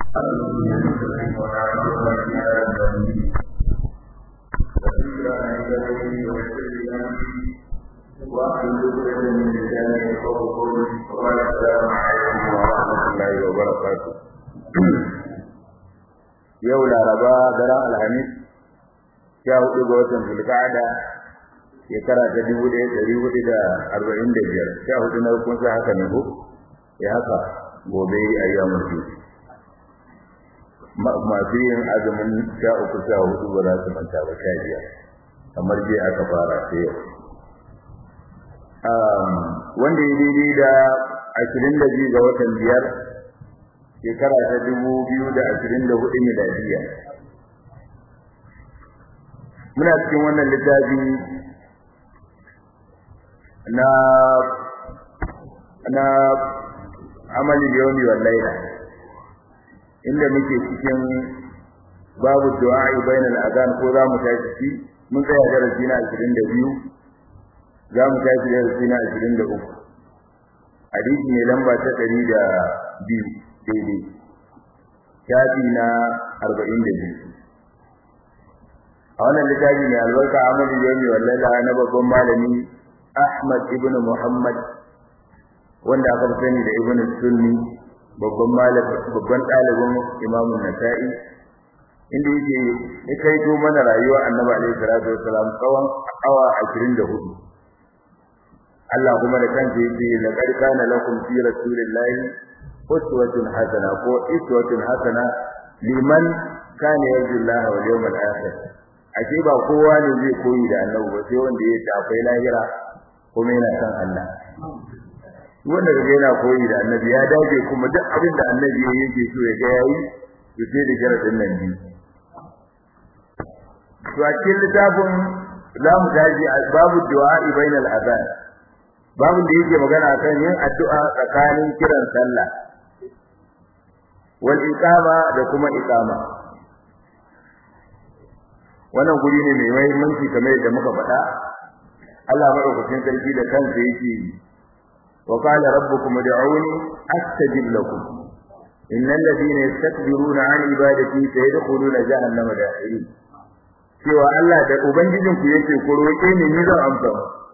yau laraba daren alhamis sha hudu ga watan zulka'ada shekara ta dubu ɗaya ɗari hudu da arba'in da biyar sha hudu na kun sa haka ne ko ya haka gobe ayyamun su masu yin azumin sha uku sha hudu ba za su manta ba sha biyar kamar jiya aka fara sai yau wanda ya daidai da ashirin da biyu ga watan biyar shekara ta dubu biyu da ashirin da hudu miladiya muna cikin wannan littafi na na amali yawmi wal layla inda muke cikin babu du'a bainal azan ko za mu tashi mun tsaya darasi na 22 za mu tashi darasi na 23 hadisi ne lamba ta 102 daidai shafi na 42 a wannan littafi mai albarka amali yawmi wal layla na babban malami Ahmad ibn Muhammad wanda aka sani da Ibn Sunni babban malami babban dalibin Imam Nasa'i inda yake ya kaito mana rayuwar Annabi alaihi salatu wasalam tsawon awa 24 Allah kuma da kansa yake laqad kana lakum fi rasulillahi uswatun hasana ko iswatun hasana liman kana yarju Allah wal yawmal akhir ake ba kowa ne zai koyi da Annabi ba sai wanda ya tafai lahira kuma yana san Allah wanda kaga yana koyi da annabi ya dace kuma duk abin da annabi yake so ya ga yayi to sai da sharadin nan biyu to a cikin littafin za mu taji babu du'a bainal azan babu da yake magana kan yin addu'a tsakanin kiran sallah wal iqama da kuma iqama wannan guri ne mai muhimmanci kamar yadda muka faɗa Allah madaukakin sarki da kansa yake wa qala rabbukum ud'uni astajib lakum innal ladina yastakbiruna an ibadati sayadkhuluna jahannama dakhirin cewa Allah da ubangijin ku yake ku roƙe ni ni zan amsa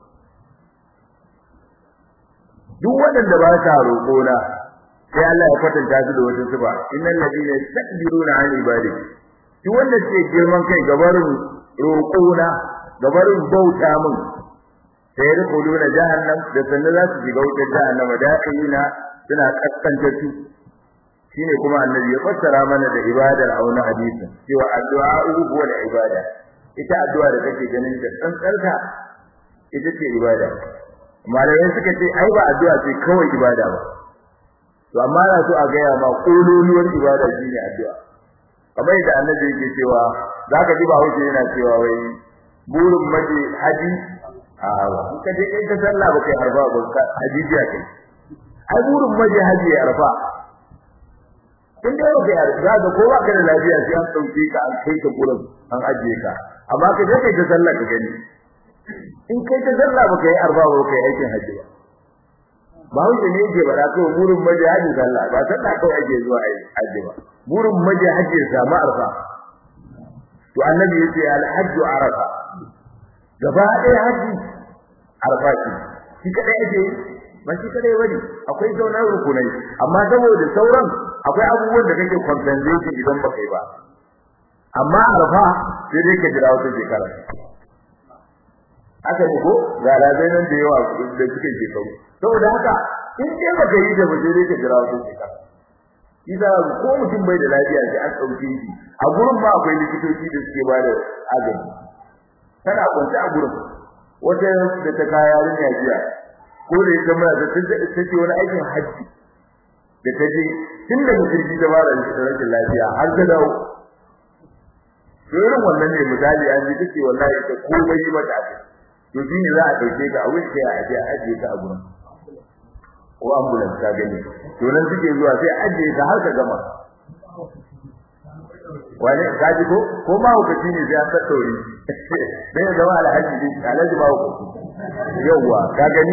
duk waɗanda ba sa roƙo na sai Allah ya kwatanta su da wata sifa innal ladina yastakbiruna an ibadati duk wanda ke girman kai gabarin roƙo na gabarin bauta min sai rukuluna jahannam da sannan za su shiga wutar jahannam da na suna kaskanta su shine kuma annabi ya fassara mana da ibadar auna hadisin cewa addu'a huwa da ibada ita addu'a da kake ganin da tsantsarka ita ce ibada malamai suka ce ai ba addu'a ce kawai ibada ba to amma na so a gaya ma kololuwar ibada shine addu'a kamar da annabi yake cewa zaka ji ba hauke yana cewa wai burin maji haji a ka je kai ta sallah ba kai arfa ba ka hajiya kai ai burin maje haji ya arfa in dai ba kai arfa ga ko ba ka da lafiya sai an dauke ka an kai ka gurin an ajiye ka amma ka je kai ta sallah ka gani in kai ta sallah ba kai arfa ba kai aikin haji ba ba wuce ne yake bara ko burin maje haji sallah ba sallah kawai ake zuwa haji ba burin maje haji ya samu arfa to annabi yace al-hajju arafa gaba ɗaya haji arfa ce shi kadai ake yi ba shi kadai bane akwai sauran rukunai amma saboda sauran akwai abubuwan da kake compensation idan baka yi ba amma arfa sai dai ka jira wata shekara aka ko ga razai nan da yawa da suke shekaru saboda haka in dai baka yi da ba sai dai ka jira wata shekara Isa ko mutum bai da lafiya sai an ɗauke shi a gurin ma akwai likitoci da suke ba da agaji tana kwance a gurin wata da ta kaya yarinya jiya ko da ita mai da ta ce wani aikin haji da ta je tun da mutunci ta fara da rashin lafiya har ta dawo to irin wannan ne misali an ji take wallahi ta komai yi mata ake to shi ne za a dauke ka a wuce a aje a ajiye ka a gurin ko ambulance ka gani to nan suke zuwa sai ajiye ka har ka gama wani kaji ko ko ma hukaci ne sai an tattaure sai ya zama alhaji din alhaji ma hukaci yawa ka gani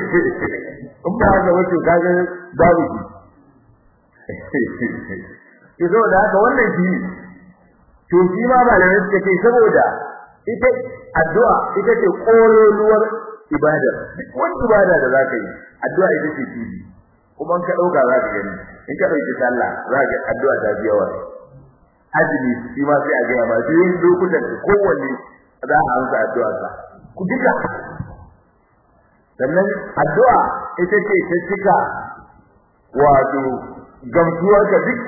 in ba haka wato ka ga babu shi ke saboda haka wannan shi to shi ma malamai suka ce saboda ita addu'a ita ce kololuwar ibada wani ibada da zaka yi addu'a ita ce tibi kuma in ka dauka za ka gani in ka dauki sallah za ka addu'a ta biya wa azumi shi ma sai a ga ma sai yin lokutan da kowanne za a amsa addu'a sa ku duka sannan addu'a ita ce ta cika wato gamsuwar ka duk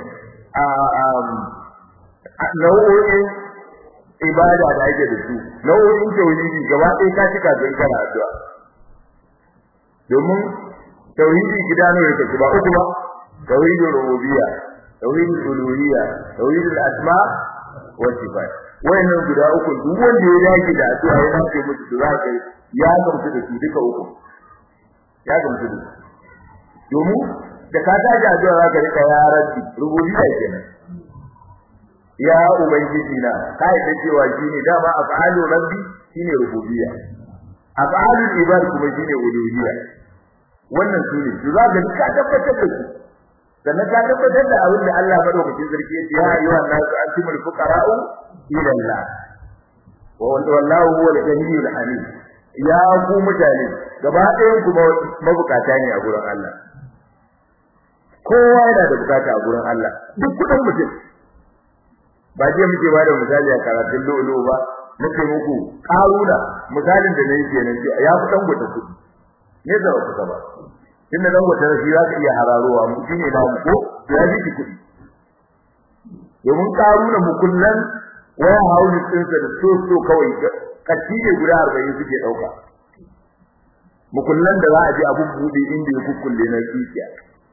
a nau'o'in ibada da ake da su nau'o'in tauhidi gaba ɗaya ka cika don kana addu'a domin tauhidi gida ne yake ba uku ba tauhidul rububiyya tauhidul uluhiyya tauhidul asma wa sifat wayannan guda uku duk wanda ya dage da addu'a ya dace musu da zaka ya gamsu da su duka uku ya gamsu da su domin da ka tashi addu'a zaka rika ya rabbi rububiyya kenan ya ubangiji na kai da cewa shine dama af'alu rabbi shine rububiyya af'alu ibad kuma shine uluhiyya wannan sune to za ka ka tabbatar da su sannan ka tabbatar da abin da Allah madaukakin sarki ya ce ya ayyuhan nasu antumul fuqara'u ila Allah wa wallahu huwal ghaniyyul hamid ya ku mutane gaba ɗayan ku mabukata ne a gurin Allah kowa yana da bukata a gurin Allah duk kudin mutum ba je muke ba da misali a karatun lolo ba nake muku karuna misalin da nayi kenan ce ya fi dan gwata kudi ne da ba kusa ba tunda dan gwata shi za ka iya hararowa mu shine da mu ko ya ji kudi domin karuna mu kullun waya hauli din sa da so so kawai kaci ne guda 40 suke dauka mu kullun da za a ji abun bude inda ya kukkulle na tsiya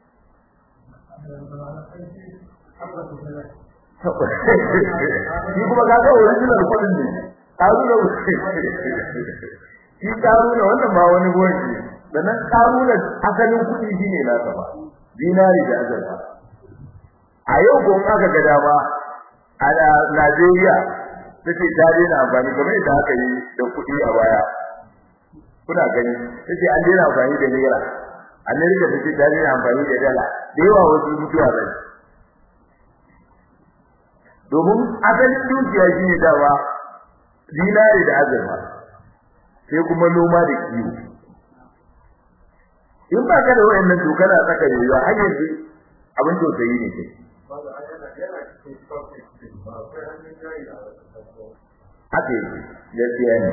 shi kuma ka ga original kudin ne karuna shi karuna wannan ba wani goyi sannan karuna asalin kudi shine na ba dinari da azurfa a yau ko aka ga dama a Najeriya take ta daina amfani kamar yadda aka yi da kudi a baya kuna gani take an daina amfani da naira Amerika take ta daina amfani da dala da yawa wasu mutuwa bai domin asalin dukiya shine dawa dinari da azurfa sai kuma noma da kiwo in ba ka da wayannan to kana tsaka yayi har yanzu abin tausayi ne kai haka yake gaskiya ne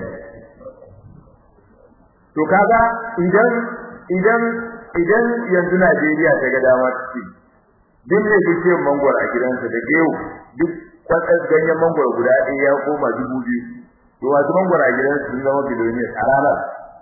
to kaga idan idan idan yanzu Najeriya ta ga dama ce duk ne duk mangwaro a gidansa da geo duk kwatsar ganyen mangwaro guda ɗaya ya koma dubu biyu to wasu mangwaro a gidansa sun zama biloniyar a ranar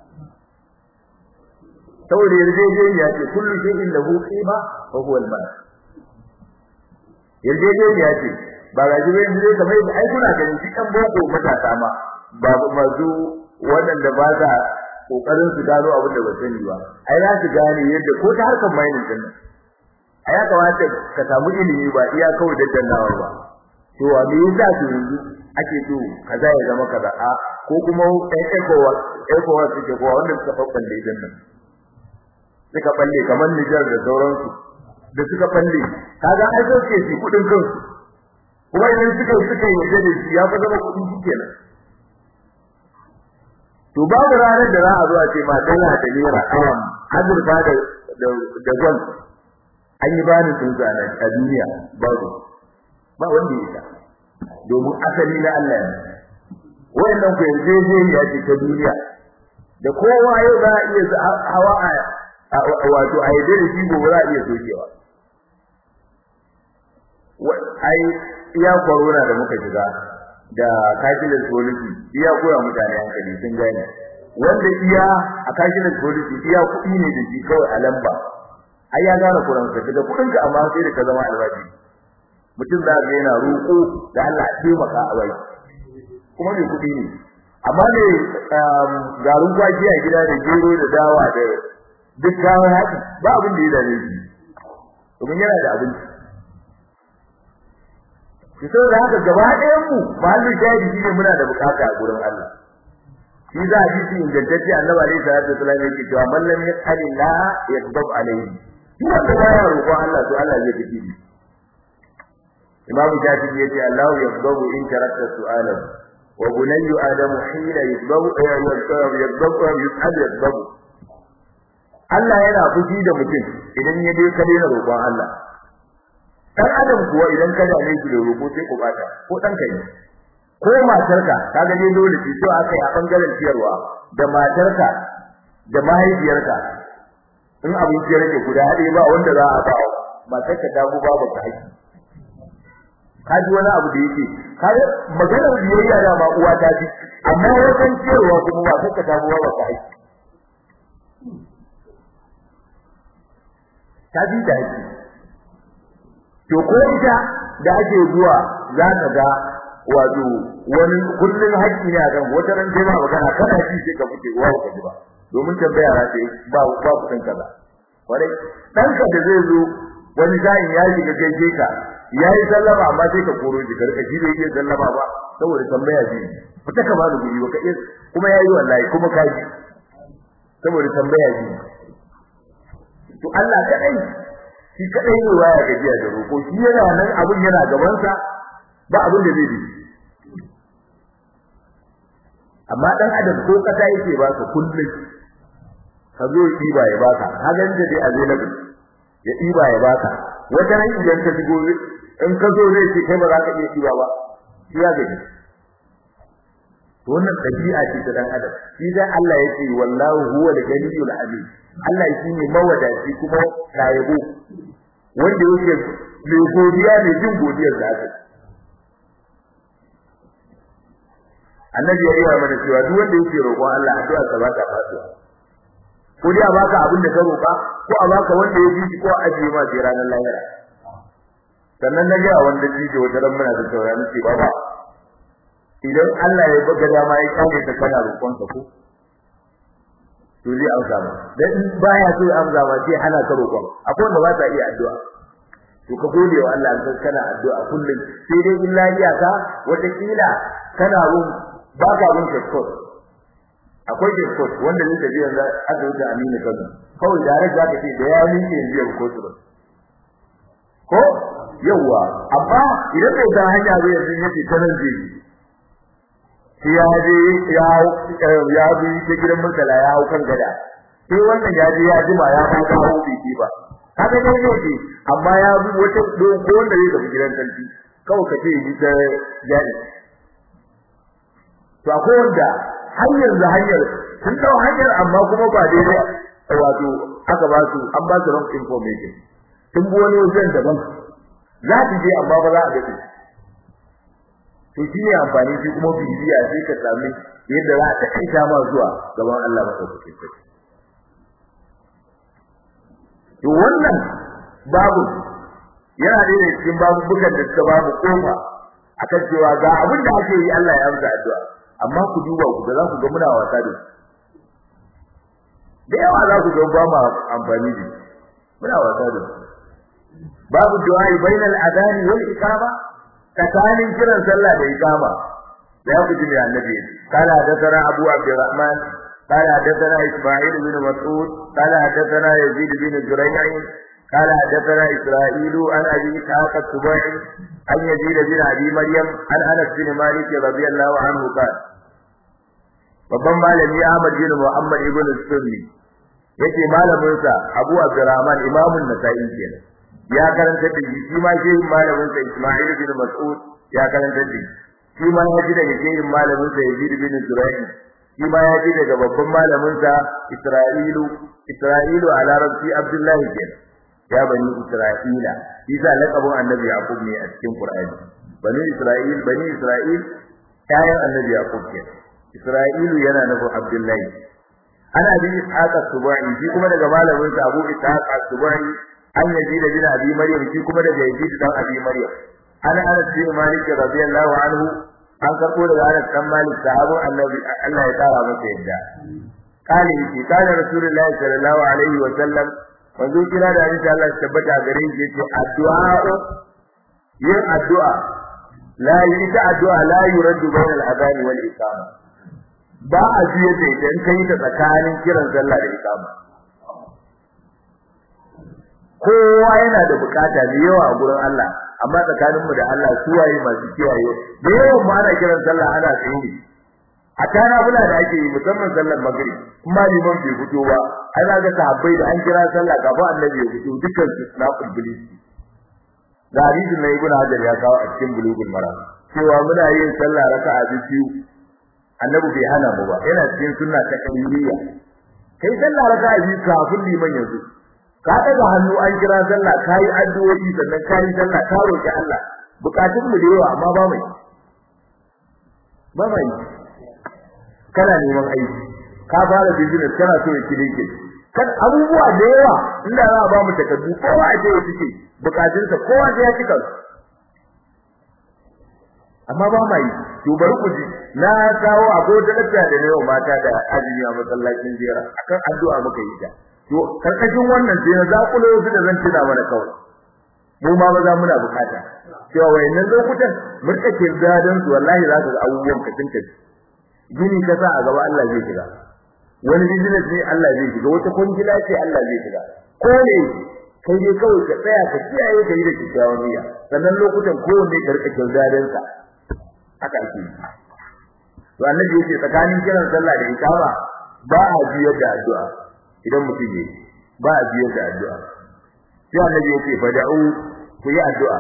saboda yarjejeniya ce kullu shay'in lahu qima wa huwa al-mal yarjejeniya ce ba ga jibe yanzu dai kamar ai kuna ganin shi kan boko matasa ma ba mazu waɗanda ba za kokarin su gano abin da ba sani ba ai za su gane yadda ko ta harkar mining din nan ai ya kamata ka samu ilimi ba iya kawai da dannawa ba to a me yasa to yanzu ake so kaza ya zama kaza a ko kuma ɗan ekowa ekowa suke kowa wanda suka babballe din nan suka balle kamar Niger da sauransu da suka balle kaga ai so ke shi kudin kansu kuma idan suka suka yi da shi ya fa zama kudi kenan to babu ranar da za a zo a ce ma dala da naira awam azurfa da da gwal an yi bani sun zana a duniya babu ba wanda ya domin asali na Allah ne wayannan ku yarjejeniya ce ta duniya da kowa yau za a iya hawa a wato a yadda da shi gobe za a iya sokewa ai iya corona da muka shiga da cashless policy iya koya mutane hankali sun gane wanda iya a cashless policy iya kuɗi ne da shi kawai a lamba ai ya gane kuran ka daga kuɗin ka amma sai da ka zama albashi mutum za ga yana roƙo da Allah ya taimaka a bai kuma ne kuɗi ne amma ne garin kwaki a gida da gero da dawa da duk kawo haɗi ba abin da ya dame shi domin yana da abinci ki so da haka gaba ɗayan mu mahallin shahidi shine muna da bukata a gurin Allah shi za a ji ingantacce annabi alaihi salatu wasallam yake cewa man lam yas'ali la yakdab alaihi duk wanda baya roƙon Allah to Allah zai tafi shi imamu shafi'i yace Allahu yaqbalu in tarakta su'alan wa bunayyu adamu hina yaqbalu yaqbalu yaqbalu yaqbalu Allah yana fushi da mutum idan ya dai ka daina roƙon Allah dan adam kuwa idan ka dame shi da roƙo sai ku bata ko dan kai ko matarka kaga dai dole ce to aka yi a bangaren ciyarwa da matarka da mahaifiyarka in abin ya rage guda haɗe ba wanda za a ba matarka ta bu babu ka haƙi kaji wani abu da yake kaga maganar biyayya da ma uwa ta ji amma wajen ciyarwa kuma matarka ta bu babu ka haƙi ta ji da haƙi to ko ita da ake zuwa za ka ga wato wani kullun haƙƙi ne a kan wata ran sai ma magana kana ji sai ka fice uwa ka ji ba domin tambaya ra ce ba ba ku san kaza kwarai dan ka da zai zo wani sa'in ya shiga gaishe ka yayi sallama amma sai ka koro shi karka shi bai iya sallama ba saboda tambaya ji fita ka ba da guri ba ka iya kuma yayi wallahi kuma ka ji saboda tambaya ji to Allah kadai shi kadai ne waya gajiya da roko shi yana nan abun yana gaban sa ba abin da zai yi amma dan adam ko kasa yake ba ka kullun ka zo ɗiba ya baka hagan da dai available ya ɗiba ya baka wata ran idan ka shigo in ka zo zai ce kai ba za ka iya ɗiba ba shi ya gaji to wannan dabi'a ce ta dan adam shi dan Allah yake wallahu huwa al-ghaniyyul alim Allah shi ne mawadaci kuma kayabo wanda yake mai godiya ne jin godiyar da aka annabi ya yi mana cewa duk wanda yake roƙon Allah addu'a sa ba ta fasuwa ko dai a baka abin da ka roƙa ko a baka wanda ya ji ko a ajiye ma sai ranar lahira sannan na ga wanda ji da wata ran muna da saurari ce baba idan Allah ya buga dama ya kawo ta kana roƙon sa ko to zai amsa ma dan in baya so ya amsa ma sai hana ka roƙon akwai wanda ba ta iya addu'a to ka gode wa Allah dan kana addu'a kullum sai dai illa iyaka wata kila kana rum ba ka bin shortcut akwai shortcut wanda ne tafiya da aka wuce Aminu Kano kawai da rage zaka ce da ya miƙe yanzu ya ko tsoro ko yawa amma idan bai san hanya zai yanzu yace ta nan zai ya je ya ya bi ta gidan murtala ya hau kan gada sai wannan ya je ya jima ya ba ta hau biki ba kaga dai ne ce amma ya bi wata ko wanda zai tafi gidan sarki kawai ka ce yi ta jadi to akwai wanda har yanzu hanyar sun dau hanyar amma kuma ba daidai wato aka ba su an ba su wrong information sun bi wani wajen daban za su je amma ba za a gaji to shi ne amfani shi kuma bibiya sai ka sami yadda za ka kai ma zuwa gaban Allah madaukakin sarki to wannan babu yana da cikin babubukan da suka babu kofa akan cewa ga abin da ake yi Allah ya amsa addu'a amma ku duba ku ga za ku ga muna wasa da da yawa za ku ga ba mu amfani da muna wasa da babu du'a bainal adhan wal iqama tsakanin kiran sallah da iqama da ku ji annabi kala da tara abu abdurrahman قال حدثنا إسماعيل بن مسعود قال حدثنا يزيد بن زريع قال حدثنا إسرائيل عن أبي إسحاق السبيعي عن يزيد بن أبي مريم عن أنس بن مالك رضي الله عنه قال babban malami Ahmad bin Muhammad ibn Sunni yake malamin sa Abu Abdurrahman imamun Nasa'i kenan ya karanta da shi shi ma shi malamin sa Isma'il bin Mas'ud ya karanta da shi ma ya ji daga shehin malamin sa Yazid bin Zurayh shi ma ya ji daga babban malamin sa Isra'ilu Isra'ilu a larabci Abdullahi kenan ya bani Isra'ila shi za laqabin Annabi Yaqub ne a cikin Qur'ani bani Isra'il bani Isra'il kayan Annabi Yaqub kenan Isra'ilu yana nufin Abdullahi ana bi Ishaq as-Subai shi kuma daga malamin sa Abu Ishaq as-Subai an yaji da bin Abi Maryam shi kuma daga Yazid dan Abi Maryam ana Anas bin Malik radiyallahu anhu an karbo daga Anas dan Malik sahabu Annabi Allah ya tsara masa yadda kali shi kana Rasulullah sallallahu alaihi wa sallam wanzu kira da insha Allah tabbata gare shi yace addu'a yin addu'a la yi ta addu'a la yuraddu bainal adhan wal iqama ba a jiye da idan kai ta tsakanin kiran sallah da iqama kowa yana da bukata da yawa a gurin Allah amma tsakanin mu da Allah suwaye masu kiyaye da yawan mu ana kiran sallah ana tsaye a tana bula da ake yi musamman sallar maghrib kuma liman bai fito ba ana ga sahabbai da an kira sallah kafin annabi ya fito dukkan su na kulbuli da hadisin na ibnu hajar ya kawo a cikin bulugul maram cewa muna yin sallah raka'a biyu annabi bai hana mu ba yana cikin sunna ta kaliliya kai sallah raka'a biyu kafin liman ya zo ka daga hannu an kira sallah kai addu'o'i sannan kai sallah ka roki Allah bukatun mu da yawa amma ba mai ba mai kana neman aiki ka fara business kana so ya kide ke kan abubuwa da yawa inda za a ba mu takardu kowa a je ya cike bukatunsa kowa sai ya cika amma ba mai to bari ku ji na kawo abu da lafiya da yau mata da azumi a masallacin jera akan addu'a muka yi ta to karkashin wannan sai na zakulo su da zan tuna mana kawai mu ma maza muna bukata cewa wayannan lokutan mun take gadan su wallahi za ka ga abubuwan ka tunta gini ka sa a gaba Allah zai shiga wani business ne Allah zai shiga wata kungila ce Allah zai shiga ko ne kai dai kawai ka tsaya ka kiyaye ka yi da kyakkyawan niyya sannan lokutan kowanne ka rika kyautadan sa haka ake yi to annabi yace tsakanin kiran sallah da ikama ba a biyar da addu'a idan mutum yi ba a biyar da addu'a sai annabi yace fada'u ku yi addu'a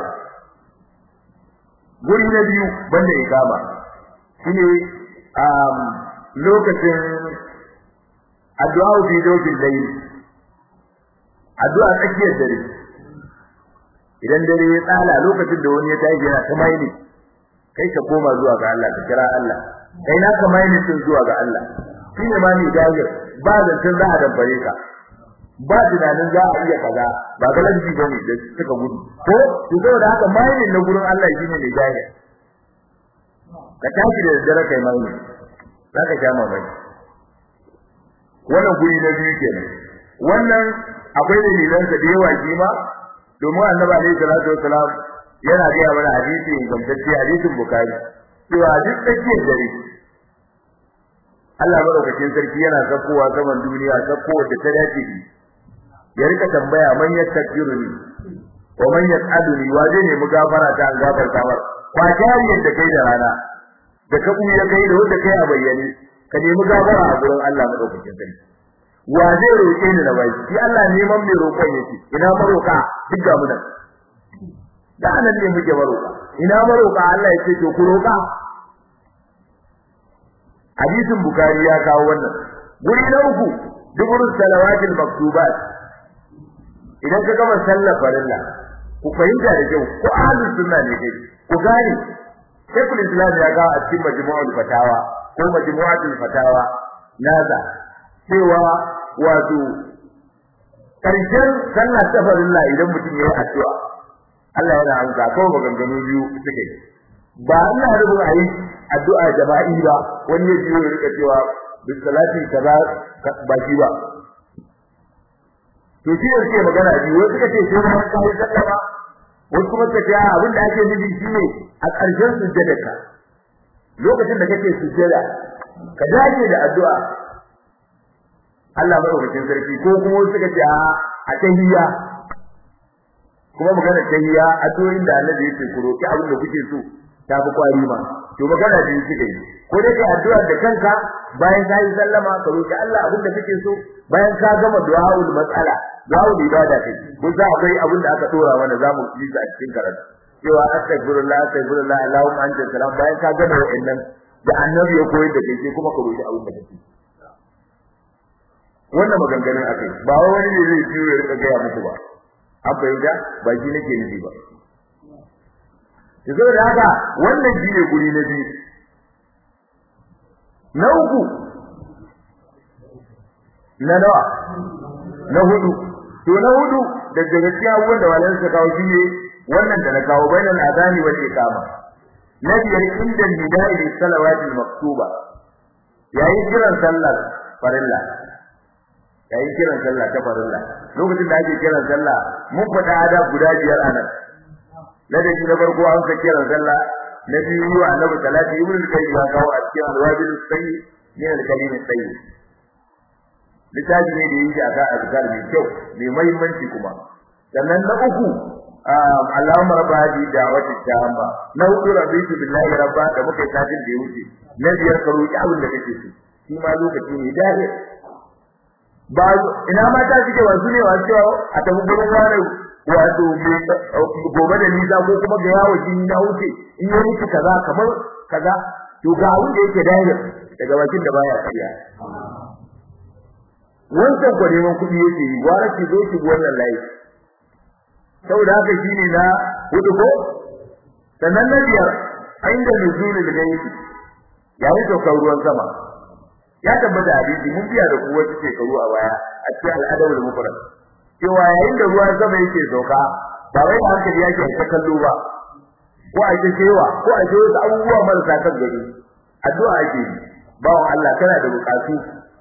guri na biyu banda ikama shine um lokacin addu'a fi dawil layl addu'a tsakiyar dare idan dare ya tsala lokacin da wani ya tashi yana ta mai ne kai ka koma zuwa ga Allah ka kira Allah kai na ka mai nitin zuwa ga Allah shine ma ni dajir ba da tun za a dambare ka ba tunanin za a iya kaza ba galabi bane da suka gudu ko to saboda haka mai na gurin Allah shine ne dajir ka tashi da dare kai mai zaka sha mamaki wannan guri na biyu kenan wannan akwai dalilan da yawa kima domin annabi alaihi salatu wassalam yana ga mana hadisi ingantacce hadisin bukari cewa duk tsakiyar dare Allah madaukakin sarki yana sakkowa saman duniya sakkowa da ta dace ni ya rika tambaya man yastaghfiruni wa man yas'aluni wa zai nemi gafara ta an gafarta mar ba jariyar da kai da rana da ka buya kai da wanda kai a bayyane ka nemi gafara a gurin Allah madaukakin sarki wa zai roƙe ni na bai shi Allah neman mai roƙon yake ina maroka duk ga mu nan da nan ne muke maroka ina maroka Allah yake to ku roka hadisin bukari ya kawo wannan guri na uku dubur salawatil maktubat idan ka gama sallar farilla ku fahimta da kyau ko ahlus sunna ne kai ku gane Sheikhul Islam ya ga a cikin majmu'ul fatawa ko majmu'atul fatawa nasa cewa wato karshen sallar ta farilla idan mutum ya yi addu'a Allah yana amsa ko maganganu biyu suke ba ina rubu ayi addu'a jama'i ba wani ya jiyo ya rika cewa bi salati kaza ba shi ba to shi yake magana biyu wasu kace sai mun kai sallama wasu kuma kace abin da ake nufi shine a ƙarshen sujjadarka lokacin da kake sujjada ka dace da addu'a Allah madaukakin sarki ko kuma wasu kace a tahiyya kuma magana tahiyya addu'o'in da Allah yake ku roki abin da kuke so ta fi kwari ma to magana da yake kai ko dai kai addu'a da kanka bayan ka yi sallama ka roki Allah abin da kake so bayan ka gama du'aul mas'ala du'aul ibada kai ko za akwai abin da aka dora mana zamu yi a cikin karatu cewa astaghfirullah astaghfirullah allahumma anta salam bayan ka gama wa'annan da annabi ya koyar da kai sai kuma ka roki abin da kake wannan maganganun akai ba wani ne zai ciwo ya rika gaya muku ba an fahimta ba shi nake nufi ba yanzu da haka wannan shi ne guri na biyu na uku na nawa na hudu to na hudu da daga cikin abubuwan da walan suka kawo shi ne wannan da na kawo bainal azani wal iqama na biyar inda nida'i lis salawati maktuba yayin kiran sallar farilla yayin kiran sallah ta farilla lokacin da ake kiran sallah mun faɗa adab guda biyar anan ladabi na farko an ka kiran sallah na biyu wa annabi salati ibn al-qayyim ya kawo a cikin al-wabil sayyi min al-kalim sayyi littafi ne da yake aka azkar mai kyau mai muhimmanci kuma sannan na uku Allahumma rabba hadi da'wati tamma na hudu rabbitu billahi rabba da muka tafi da wuce na biyar ka roki abin da kake so shi ma lokaci ne dare ba ina mata suke wasu ne wasu cewa a tafi gurin wani wato gobe da nisa ko kuma ga yawo jini na wuce in yi miki kaza kamar kaza to ga abin da yake dare daga bakin da baya kariya wancan kwa neman kuɗi yake yi gwara ki zo ki wannan layi saboda haka shine na hudu ko sannan na biyar inda nuzulul gaibi yayin saukar ruwan sama ya tabbata hadisi mun biya da kuwa take karu a baya a cikin al'adabul mufrad cewa yayin da ruwan sama yake sauka ba wai hankali yake ta kallo ba ko a ce cewa ko a ce wasu abubuwa marasa kan gari addu'a ake yi bawan Allah kana da bukatu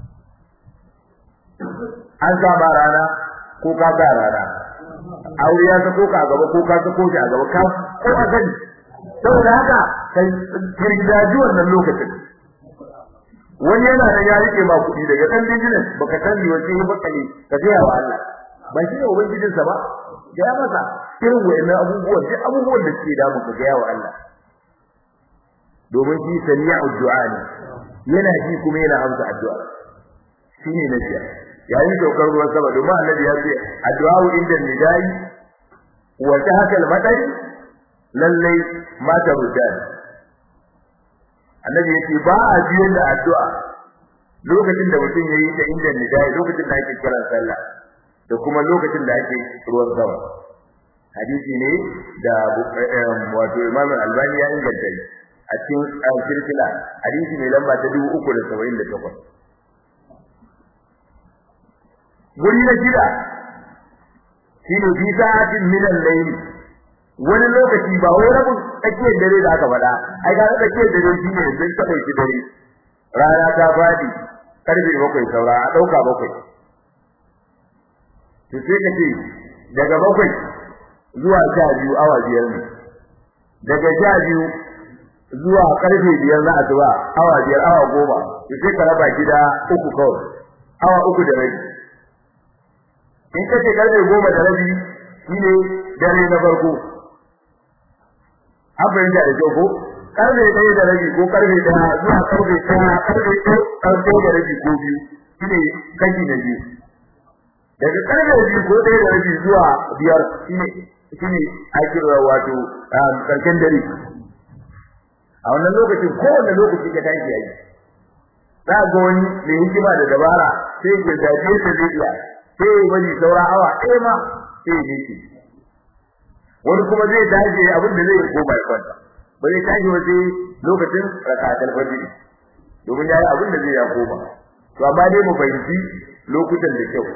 an sama rana ko ka ga rana aure ya sako ka gaba ko ka sako shi a gaba ka ko a gani saboda haka kai kirgaji wannan lokacin wani yana da ya rike ma kuɗi daga dan business baka sani wace ya baka ne ka ga wa Allah ba shi ne ubangijin sa ba ga ya masa irin wayannan abubuwan duk abubuwan da suke damu ka ga wa Allah domin shi sami'u du'a ne yana ji kuma yana amsa addu'a shine na jiya yayin saukar ruwan sama domin annabi ya ce addu'a inda nidai wa tahta al-madari lallai mata rudan annabi yace ba a biyan da addu'a lokacin da mutum yayi ta inda nidai lokacin da ake kiran sallah da kuma lokacin da ake ruwan sama hadisi ne da wato Imam Al-Albani ya inganta a cikin silsila hadisi ne lamba ta 378 guri na shida shine fi sa'atin min al-layl wani lokaci ba wai rabin tsakiyar dare da aka faɗa ai ga tsakiyar dare shine zai ta dauki dare rana ta fadi karfe bakwai saura a dauka bakwai to sai ka ce daga bakwai zuwa sha biyu awa biyar ne daga sha biyu zuwa karfe biyar na asuba awa biyar awa goma to sai ka raba gida uku kawai awa uku da rabi in ka ce karfe goma da rabi shine dare na farko an fahimta da kyau ko karfe ɗaya da rabi ko karfe ɗaya zuwa karfe ɗaya karfe karfe da rabi ko biyu shine kashi na biyu daga karfe biyu ko ɗaya da rabi zuwa biyar shine shine ake wato karshen dare a wannan lokacin kowane lokaci ka tashi yayi za ga wani mai hikima da dabara sai ya gaje ta zai iya sai wani saura awa ɗaya ma sai ya dace wani kuma zai dace abin da zai koma ya kwanta ba zai tashi ba sai lokacin rakatul fajr domin yayi abin da zai ya koma to amma dai mu fahimci lokutan da kyau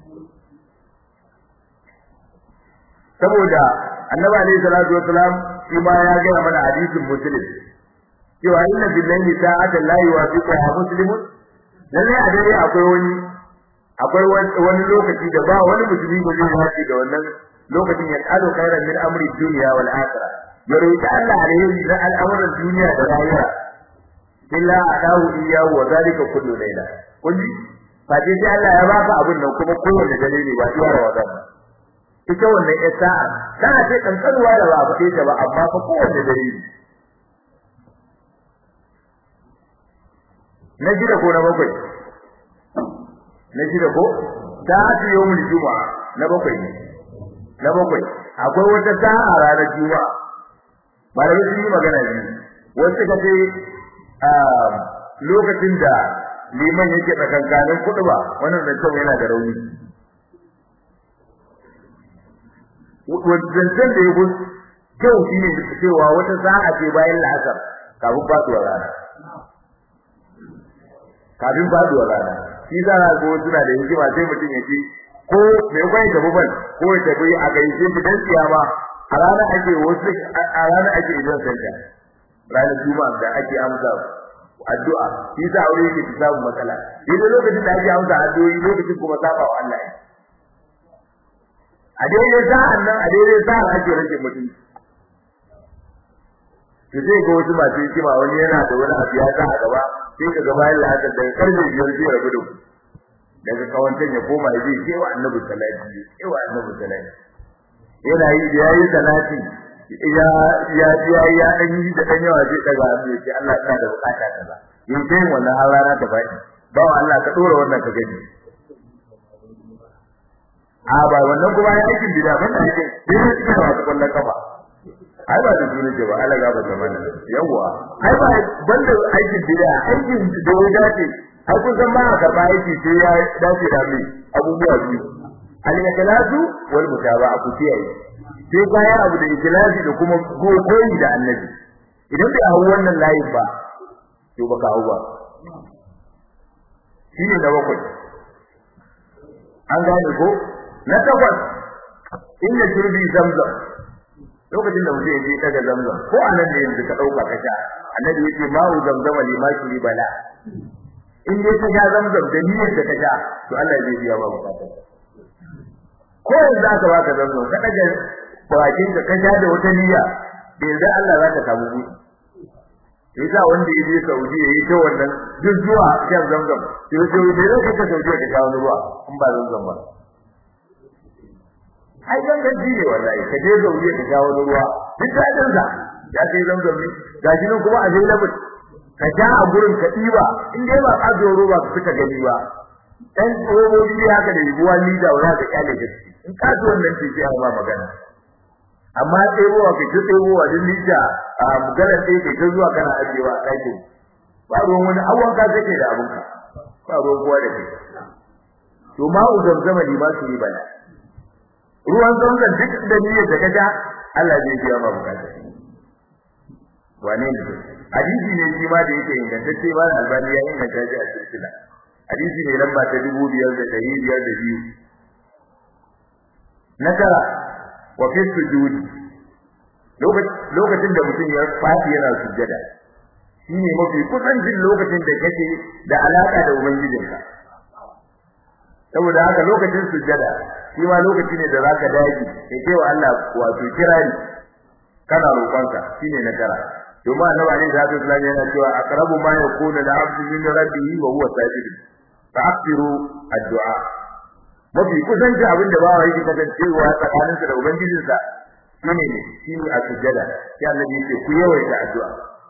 saboda annabi alaihi salatu wasalam shi ma ya ga mana hadisin muslim cewa inna billahi ta'ala la yuwafiqu muslimun lalle a dare akwai wani akwai wani lokaci da ba wani musulmi ba zai haɗe da wannan lokacin ya kalo khairan min amri dunya wal akhirah ya roki Allah alheri na al'amuran duniya da rayuwa illa adahu iyyahu wa zalika kullu layla kulli fadi sai Allah ya baka abin nan kuma kowanne dare ne ba iya Ramadan ita wannan ya sa'a kana ce kankanuwa da ba ba ta ba amma fa kowanne dare ne na gida ko na bakwai na shida ko ta ati yawmul juma'a na bakwai ne na bakwai akwai wata sa'a ranar juma'a malamai sun yi magana ne wasu ka ce lokacin da liman yake tsakankanin kudu ba wannan zancen yana da rauni zancen da ya gun kyau shi ne cewa wata sa'a ce bayan la'asar kafin faduwar rana kafin faduwar rana shi za a go suna da hikima sai mutum ya ce ko me kwai da buban ko ya tafi a gaishe shi dan tsiyama a ranar ake wasu a ranar ake idan sanda ranar juma'a da ake amsa addu'a shi za aure yake ta samu matsala idan lokacin da ake amsa addu'o'i lokacin kuma saba wa Allah a daidai sa'an nan a daidai sa'an ake rage mutum to sai ga wasu masu hikima wani yana da wani abu ya sa a gaba sai ka ga bayan la'asar daga karfe biyar zai rabu da ku daga kawancan ya koma ya zai kewa annabi salati kewa annabi salati yana yi da yayi salati ya ya ya ya dan yi da dan yawa zai daga hannu ya ce Allah ina da bukata kaza yin kai wannan har rana ta faɗi ba Allah ka dora wannan ka gani a ba wannan kuma ya aikin bida ban da aikin sai ya cika da wasu kwallon kafa ai ba da duniya ce ba Allah ga ba zaman yawa ai ba banda aikin bida aikin da ya dace ai kun san ba a karba aiki sai ya dace da mai abubuwa biyu al-ikhlasu wal mutaba'a ku kiyaye sai bayan abu da ikhlasi da kuma koyi da annabi idan bai hawo wannan layin ba to baka hawo ba shine na bakwai an gane ko na takwas inda turbi zamzam lokacin da mutum ya je daga zamzam ko anan ne yanzu ka dauka ka sha annabi yace ma'u zamzama lima shuri bala in dai ka sha zamzam da niyyar da ka sha to Allah zai biya ba bukatar ko yanzu aka baka zamzam ka daga bakin ka ka sha da wata niyya da yanzu Allah za ka samu buɗi yasa wanda ya je Saudi yayi ta wannan duk zuwa shan zamzam sai ya ce da yake ka Saudi ka sha wani ruwa in ba zamzam ba ai gangan ji ne wallahi ka je Saudi ka sha wani ruwa duk dadin sa ya kai zamzam ne gashi nan kuma a zai labar ka ja a gurin ka diba in dai ba ka zo roba ka fita gani ba dan robobi haka da yiwuwa ni da wala ka kyale ka in ka zo wannan ce sai ba magana amma tsebowa kai ta tsebowa din lita a magana sai kai ta zuwa kana ajewa a ɗakin ba ruwan wani awon ka take da abunka ba ruwan kowa da kai to ma uzam zama ni ma su bala ruwan zamzam duk da niyyar da kaja Allah zai biya ma bukata wane ne hadisi ne shi ma da yake ingantacce ba albani ya inganta shi a silsila hadisi ne lamba ta dubu biyar da ɗari biyar da biyu na tara wa fi sujudi lokacin da mutum ya fadi yana sujjada shine mafi kusancin lokacin da kake da alaka da ubangijinka saboda haka lokacin sujjada shi ma lokaci ne da zaka dage kai kai wa Allah wato kirari kana roƙonka shine na tara domin annabi alaihi salatu wasallam yana cewa aqrabu ma yakunu al-'abdu min rabbihi wa huwa sajid fa akthiru ad-du'a mafi kusanci abin da bawa yake kasancewa tsakaninsa da ubangijinsa shine ne shine a sujjada sai annabi yake ku yawaita addu'a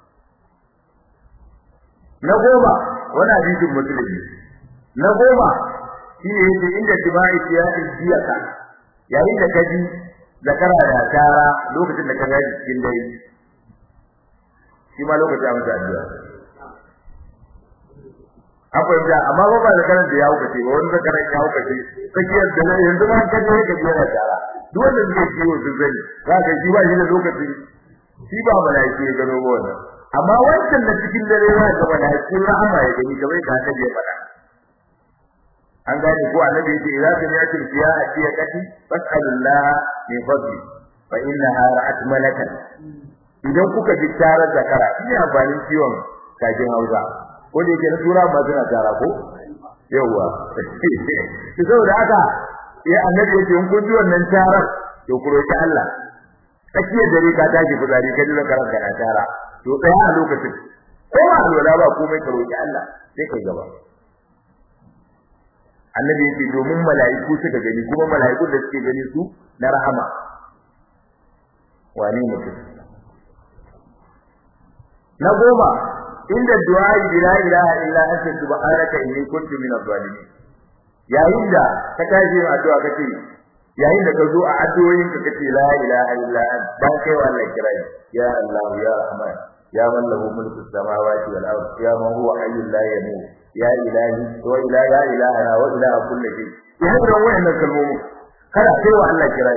na goma wani hadisin musulmi na goma shine yake inda tibai ya ijiyaka yayin da kaji zakara da tara lokacin da ka ga cikin dare shi ma lokacin amsa addu'a akwai da amma ba da karan da ya hauka ce ba wani da karan ya hauka ce tsakiyar da nan yanzu ma kan ne ka jira tara duk wanda suke ciwo su zani za ka ji ba shi da lokaci shi ba malaiki ya gano wannan amma wancan da cikin dare za ka malaiki rahama ya gani kamar ka ta je fada an gane ko annabi yace idza sami'tu fiya atiya kati fas'alullah min fadli fa innaha ra'at malakan idan kuka ji tarar zakara ina amfanin ciwon kajin hausa ko da yake na tura ma suna tara ko yawa to saboda haka ya annabi yake in kun ji wannan tarar to ku roki Allah tsakiyar dare ka tashi fitsari ka ji zakaran ka na tara to tsaya a lokacin ko ba alwala ba komai ka roki Allah sai kai gaba annabi yake domin mala'iku suka gani kuma mala'ikun da suke gani su na rahama wane mutum na goma inda du'a la ilaha illa anta subhanaka inni kuntu minadh zalimin yayin da ka tashi yin addu'a kace yayin da ka zo a addu'o'in ka kace la ilaha illa anta dan kai wa Allah kirai ya Allah ya rahman ya man lahu mulku samawati wal ard ya man huwa hayyul la yamut ya ilahi wa ila ya ilahana wa ila kulli shay ya da wayannan kalmomi kada kai wa Allah kirai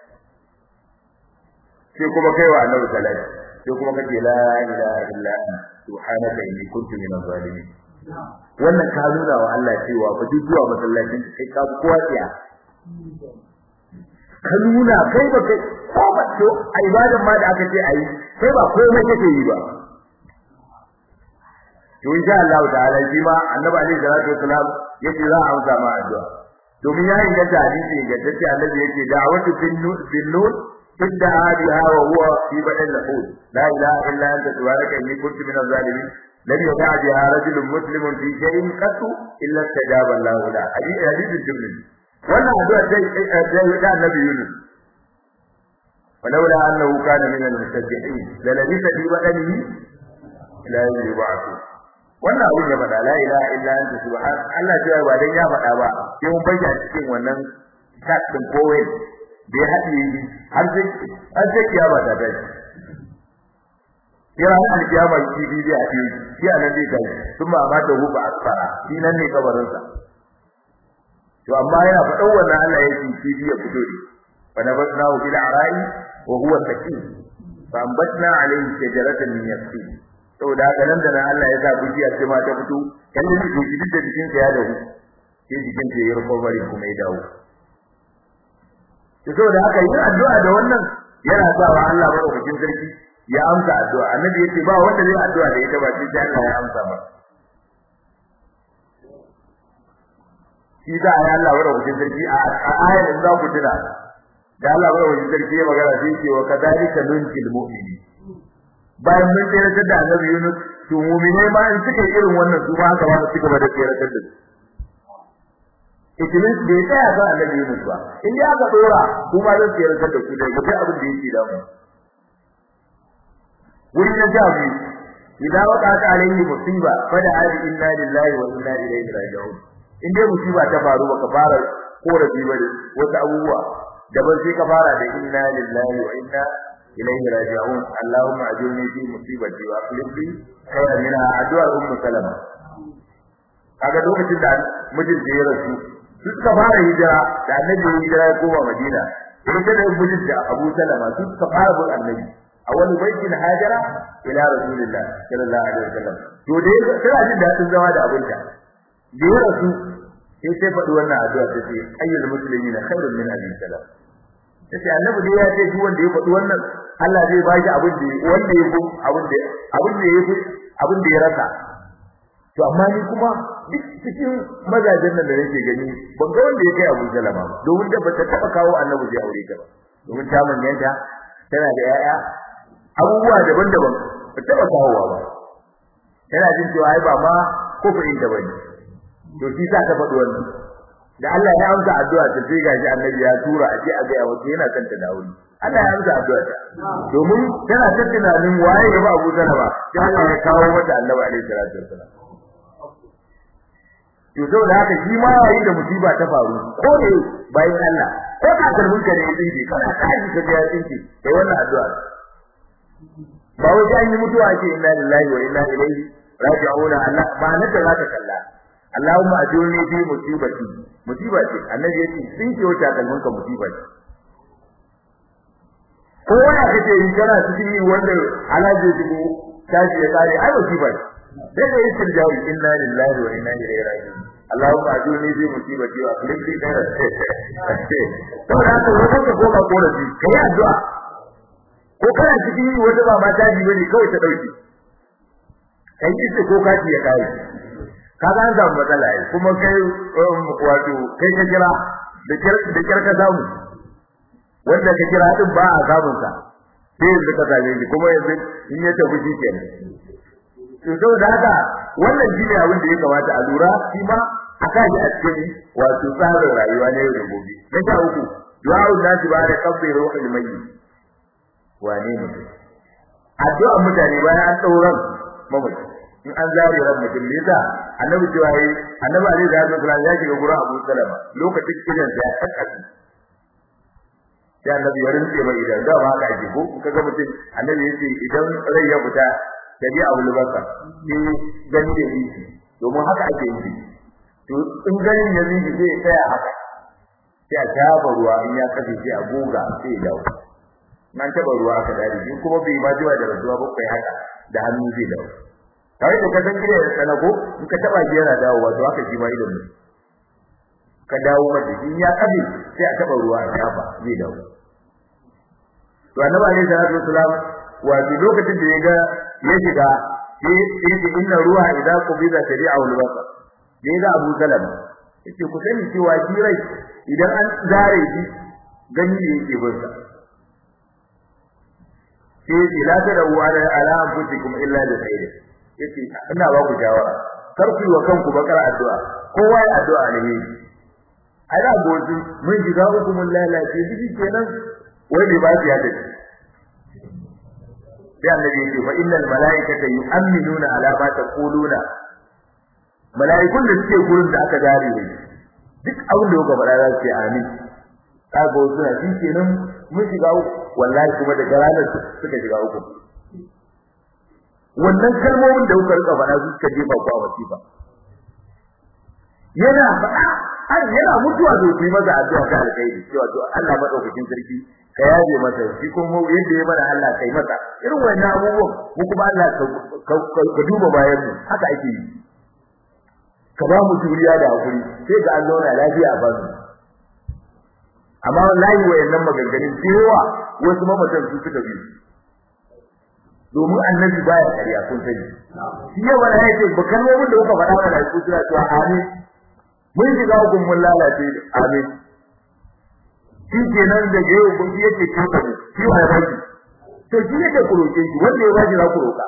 sai kuma kai wa annabi sallallahu sai kuma kace la ilaha illa anta subhanaka inni kuntu minaz zalimin wannan ka nuna wa Allah cewa fa duk zuwa masallacin kai ka kowa tsiya ka nuna kai ba kai ko ba to a ibadan ma da aka ce ayi kai ba komai kake yi ba to insha Allah ta'ala shi ma annabi alaihi salatu wasalam yace za a amsa ma addu'a domin ya inganta hadisi ingantacce annabi yake da'awatu bin nur ادعى بها وهو في بدن الحوت لا اله الا انت سبحانك اني كنت من الظالمين لم يدع بها رجل مسلم في شيء قط الا استجاب الله له حديث حديث الجبريل wannan addu'a sai da annabi Yunus ولولا أنه كان من المسبحين للبث في بدنه إلى يوم يبعثون wannan abin ya faɗa la ilaha illa anta subhan Allah ya ba dan ya faɗa ba sai mun bayyana cikin wannan kat din kowai da ya haɗe har sai har sai kiyama ta tashi kira an kiyama shi bi a ce shi anan dai kai kuma ma ta huba asfara shi nan ne kabarin sa to amma yana faɗan wannan Allah ya ce shi ya fito ne fa nabatnahu bil ara'i wa huwa sakin fa ambatna alayhi shajaratan min yaqin saboda haka nan da nan Allah ya sa bujiya ce ma ta fito kallon shi shi da jikin sa ya dawo sai jikin sa ya rufa bari kuma ya dawo to saboda haka yin addu'a da wannan yana sa wa Allah madaukakin sarki ya amsa addu'a annabi yace ba wanda zai addu'a da ita ba sai Allah ya amsa ba shi da ayi Allah madaukakin sarki a ayar da za ku tuna da Allah madaukakin sarki ya magana sai ce wa kadhalika nunjil mu'minin bayan mun tsere da annabi Yunus to mu'minai ma in suka yi irin wannan su ma haka ba su gaba da tsere da su ikimin bai tsaya ga annabi Yunus ba in ya ga dora kuma zan tsere da ku da duk abin da yake da mu wuri na jabi idan waqata alayhi musiba fada hadi inna lillahi wa inna ilaihi raji'un in dai musiba ta faru baka fara korafi ba wata abubuwa daban sai ka fara da inna lillahi wa inna ilaihi raji'un allahumma ajurni fi musibati wa akhlif li khayran minha addu'a ummu salama kaga lokacin da mijin da ya rasu su suka fara hijira da annabi ya hijira ya koma madina sai da mijin da abu salama su suka fara bin annabi awwal baitin hajara ila rasulillah sallallahu alaihi wasallam to dai tana jin dadin zama da abinta da ya rasu sai sai faɗi wannan addu'a ta ce ayyul muslimina khairun min abi salam sai annabi dai ya ce duk wanda ya faɗi wannan Allah zai ba shi abin da wanda ya abin da abin da ya abin da ya rasa to amma ni kuma duk cikin mazajen nan da nake gani ban ga wanda ya kai Abu Salama ba domin da bata taba kawo annabi zai aure ta ba domin ta manyanta tana da yaya abubuwa daban-daban ba taba kawowa ba tana jin cewa ai ba ma kofarin da bane to shi sa ta faɗi wannan da Allah ya amsa addu'a ta sai gashi annabi ya tura a je a ga wato yana kan ta dawo Allah ya amsa addu'a ta domin tana ta tunanin waye ya ba Abu Salama sai Allah ya kawo mata annabi alaihi salatu wassalam to saboda haka shi ma yayin da musiba ta faru ko ne bayan Allah ko ka karbin ka ne tsinci kana kaji ka ga tsinci kai wannan addu'a ba wai sai yi mutuwa ce inna lillahi wa inna ilaihi raji'un Allah ba na da zaka kalla Allahumma ajurni fi musibati musiba ce annabi yace tsinci wata kalmin ka musiba ce ko wanda kace yi kana cikin wanda alaji dubu tashi ya kare ai musiba ce sai da yin jawi inna lillahi wa inna ilaihi raji'un Allahumma ajurni fi musibati wa akhlif li khairan to da haka wannan ka koma korafi kai addu'a ko kana cikin wata ba mata ji bane kawai ta dauki kai ita ko kaci ya kai kaga an samu matsala ai kuma kai wato kai ka kira da kir da kir ka samu wanda ka kira din ba a samun sa sai yanzu ka same shi kuma yanzu in ya tafi shi kenan to saboda haka wannan shine abin da ya kamata a lura shi ma a kaji a cikin wato tsarin rayuwa na yau da gobe na sha uku du'a'un nasi ba da kabbi ruhul mayyit wane ne addu'a mutane bayan an dauran mamaci in an zare ran mutum ne da annabi cewa yi annabi alaihi salatu wasallam ya shiga gurin Abu Salama lokacin kidan sa ya kakkace ya annabi ya rinse mai idan da ba ka ake ko kaga mutum annabi yace idan rai ya fita tabi abu libasa ni gani da yi domin haka ake yi to in ganin ya zinji sai ya tsaya haka sai a taba ruwa in ya kafe sai a goga sai ya dawo nan taba ruwa aka dare in kuma bai ma jiwa da rasuwa ba kai haka da hannu zai dawo kai da kasan gida ya tsana ko in ka taba shi yana dawowa to haka shi ma idan ne ka dawo mata in ya kafe sai a taba ruwa a shafa zai dawo to annabi alaihi salatu wasalam wato lokacin da ya ga ya shiga sai yace inna ruha idza qubida tabi'ahu al-basar ne ga Abu Salam yace ku sani cewa shi rai idan an zare shi gani ne yake bin sa sai yace la tadawu ala ala anfusikum illa bi khair yace ina ba ku shawara kar ku yi wa kanku bakar addu'a kowa ya addu'a ne ai da gozu mun shiga hukumun lalace biki kenan wai bai ba shi ya dace sai annabi ya ce fa innal malaikata yu'minuna ala ma taquluna malaikun da suke gurin da aka dare ne duk abin da kuka faɗa za su ce amin kaga suna shi kenan mun shiga wallahi kuma daga ranar suka shiga uku wannan kalmomin da kuka rika faɗa suka jefa ku a wasifa yana faɗa har yana mutuwa da ku yi masa addu'a ta alkhairi cewa to Allah madaukakin sarki ka yaje masa shi kuma yadda ya mana Allah kai masa irin wannan abubuwan mu kuma Allah ka duba bayan mu haka ake yi ka ba mu juriya da hakuri sai ga an zauna lafiya a bazu amma wallahi wayannan maganganun cewa wasu mamatan su suka bi domin annabi baya ƙarya kun sani shi ya wala yace ba kalmomin da kuka faɗa mana ku suna cewa amin mun shiga hukun mun lalace amin shi kenan da yau kun yake kafa ne shi wa baki to shi yake ku roke shi wanda ya baki za ku roka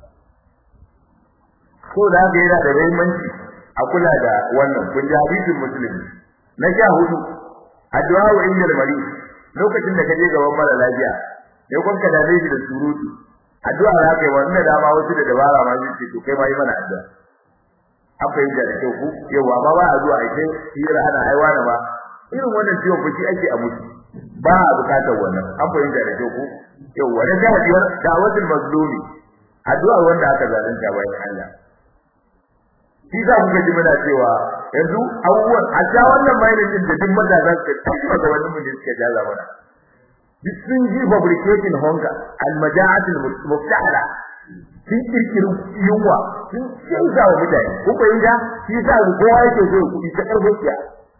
ko da haka yana da muhimmanci a kula da wannan kun ji hadisin musulmi na sha hudu addu'a wa inda mari lokacin da kaje gaban mara lafiya sai kun ka dame shi da surutu addu'a za ka yi wannan dama wasu da dabara ma zai ce to kai ma yi mana addu'a an fahimta da kyau ku yawa amma ba a zuwa a kai hira ana aiwa na ba irin wannan ciwon fushi ake a mutu ba a bukatar wannan an fahimta da kyau ku yawa da ta biyar da'watul mazlumi addu'a wanda aka zalunta bayan Allah shi za ku ji muna cewa yanzu abubuwan a ja wannan bayanin din da duk matasa suka tafi ga wani mun suka jaza mana duk sun ji fabricating hunger al-maja'atul muftahala sun kirkiri yunwa sun canza wa mutane ko ko inda shi sa kowa yake so kuɗi ta karfin siya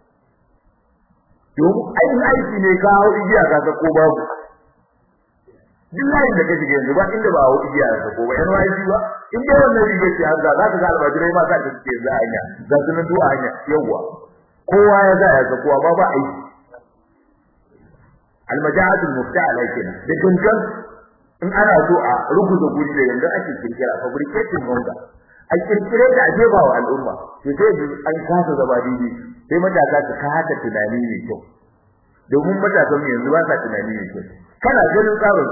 domin ainihin aiki ne ka hau igiya ka ko babu duk layin da ka shiga yanzu ba inda ba hau igiya ka ko ba yan wani ba in dai wannan riga ce an za ka ga almajirai ma sa ta suke za hanya za su nan du'a hanya yawwa kowa ya za ya kowa ba ba aiki almaja'atul mufta'ala kenan da gangan in ana so a rubuta guri da yanda ake kirkira fabricating wanda a kirkire da a jefa wa al'umma to sai an kasa zama daidai sai matasa su kasa tunani ne kyau domin matasan yanzu ba sa tunani ne kyau kana ganin tsarin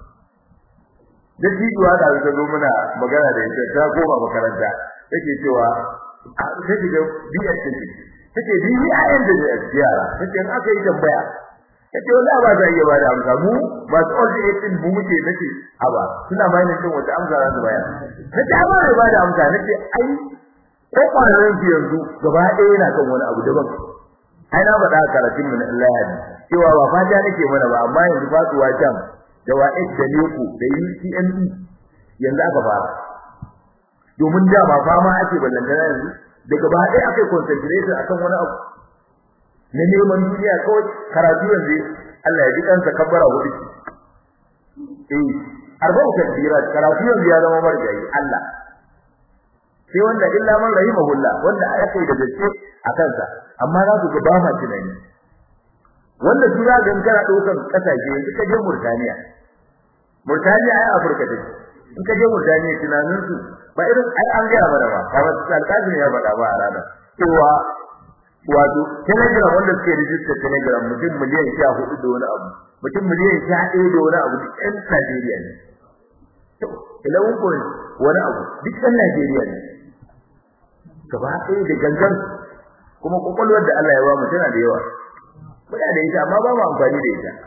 da tijuwa da ta zo muna magana da ita ta koma makaranta take cewa ta shiga biyar take take biyi a yanda da yara take in aka yi tambaya kace wallahi ba za iya bada amsa mu ba su old age din mu muke nace aba suna bayanin din wata amsa za su bayar nace ba ne bada amsa nace ai ko kwanan ki yanzu gaba ɗaya yana kan wani abu daban ai na faɗa karatun mu na Allah ya cewa ba fata nake mana ba amma yanzu fatuwa jam da wa'id da leku da UCME yanzu aka fara domin da ba fama ake ballantana yanzu daga ba ɗaya akai concentration akan wani abu na neman duniya kawai karatu yanzu Allah ya ji kansa kabbara hudu eh arba'u takbirat karatu yanzu ya zama marjayi Allah sai wanda illa man rahimahullah wanda aka yi da gaske a kansa amma za ku ga ba ma tunani wanda su za ga kana daukan kasashe yanzu ka je Murtaniya Murtaniya ai Afirka ce in ka je Murtaniya tunanin su ba irin ai an ga mana ba kamar alƙazin ya faɗa ba a ranar cewa wato telegram wanda suke rijista telegram mutum miliyan sha hudu da wani abu mutum miliyan sha ɗaya da wani abu duk ɗan Najeriya ne to ilawun ko wani abu duk ɗan Najeriya ne gaba ɗaya da gangan kuma kwakwalwar da Allah ya ba mu tana da yawa muna da ita amma ba mu amfani da ita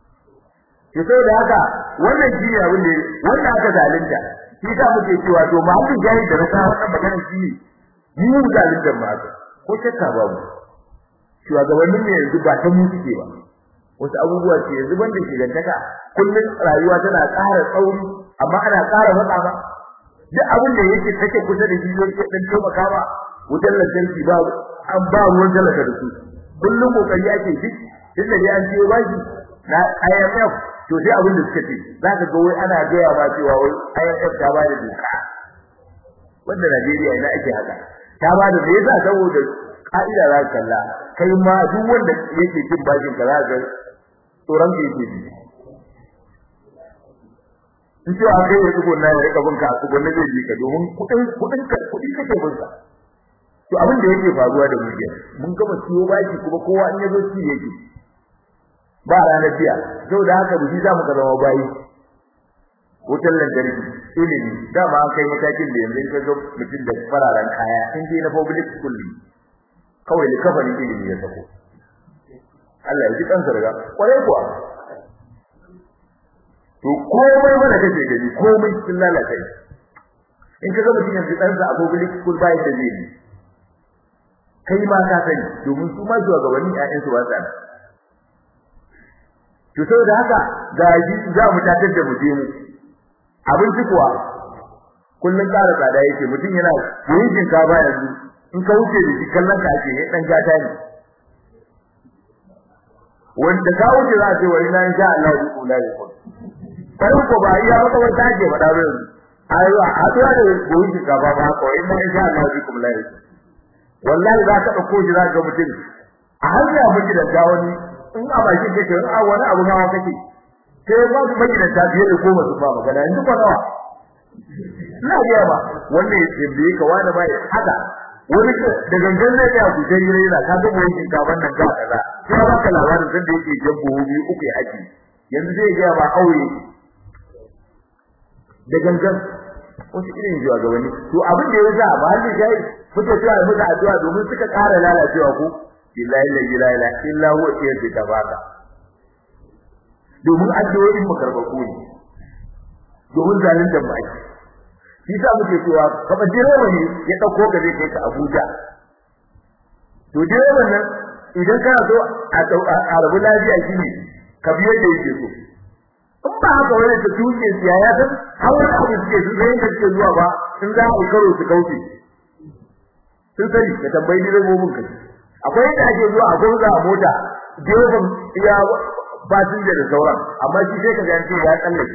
to sai da haka wannan shi ne abin da wanda aka zalunta shi ta muke cewa to mahallin jahil da rasa wannan magana shi ne mu zalunta ma haka ko shakka babu shugabannin ne yanzu ba ta mu suke ba wasu abubuwa ce yanzu banda shigantaka kullun rayuwa tana ƙara tsauri amma ana ƙara matsa ba duk abin da yake take kusa da shi yake dan taimaka ba wutar lantarki ba an ba ruwan talaka da su kullun kokari ake duk inda dai an ciyo bashi na IMF to sai abin da suka ce zaka ga wai ana gaya ba cewa wai IMF ta ba da doka wanda Najeriya ina ake haka ta ba da me yasa saboda ka'ida za ka kalla kai ma duk wanda yake cin bashin ka za ka tsoron ka yake ji in ce a kai ya tsugo na ya rika binka a tsugo na zai ji ka domin kudin kudin ka kudi kake binka to abin da yake faruwa da mu mun gama ciwo bashi kuma kowa in yazo ci yake ba ranar biya saboda haka buji za mu ka zama bayi wutar lantarki ilimi dama an kai matakin da yanzu ka ga mutum da fararen kaya in dai na public school ne kawai likafarin ilimi ya sako Allah ya ji kansa daga kwarai kuwa to komai mana kake gani komai sun lalata in ka ga mutum yanzu ɗansa a public school ba yadda zai yi kai ma ka sani domin su ma shugabanni ƴaƴan su ba sa to saboda haka ga ji za mu tatar da mu je mu abinci kuwa kullun ƙara tsada yake mutum yana yin shinkafa yanzu in ka wuce da shi kallon ka ake dan gata ne wanda ka wuce za a ce wani na insha Allah ya kula da ku sai ko ba iya maka wata ake faɗa ba yanzu ayo a haɗuwa da goyin shinkafa ba ko in insha Allah ya kula da wallahi za ka dauko shi za ka mutum a hanya miki da gawani in a baki kake in a wani abu nawa kake sai ba su miki da ta biye da goma su ba magana yanzu ko nawa ina ga ba wanda ya biye ka wani bai haka wani da gangan zai ga ku sai yare da ka ga mu yin ka wannan ga kaza sai ba ka labarin san da yake jabbo biyu uku ya aji yanzu zai ga ba aure da gangan wasu irin jiwa ga wani to abin da ya sa ba halin jayi fito cewa musu addu'a domin suka ƙara lalacewa ko billahi la ilaha illa huwa sayyidi tabaka domin addu'o'in mu karbaku ne domin zalunta mu ake shi sa muke cewa kaba direba ne ya dauko ka zai kai ka Abuja to direban nan idan kana so a rabu lafiya shine ka biyo da yake so in ba haka wani ta tuke siya ya san har wani abu suke su zai da suke zuwa ba in za a karo su kauce sun sani ka tambayi direbobin kai akwai yadda ake zuwa a gurza a mota direban ya fasinja da sauran amma shi sai ka ga yanzu ya tsallake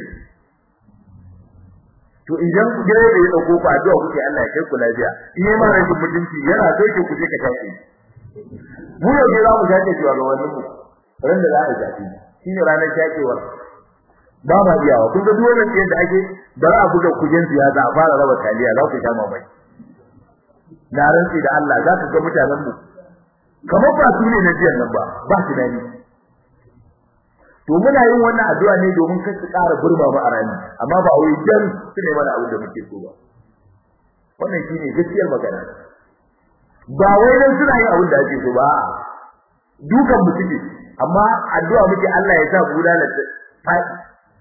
to idan direba ya dauko ku addu'a kuke Allah ya kai ku lafiya in yi mara rashin mutunci yana so ke ku je ka tafi mu yau ne za mu shafe cewa ga wannan mu ran da za a shafe shine ranar shafewar ba ma iyawa kun ga duk wannan yadda ake bara a buga kujen siyasa a fara raba taliya za ku sha mamaki na rantsi da Allah za ka ga mutanen mu kamar ba su ne na jiyan nan ba ba su dani to muna yin wannan addu'a ne domin kar su ƙara burba ba a rani amma ba wai dan su ne mana abin da muke so ba wannan shine gaskiyar magana ba wai dan suna yin abin da ake so ba dukan mu suke amma addu'a muke Allah ya sa bulala fadi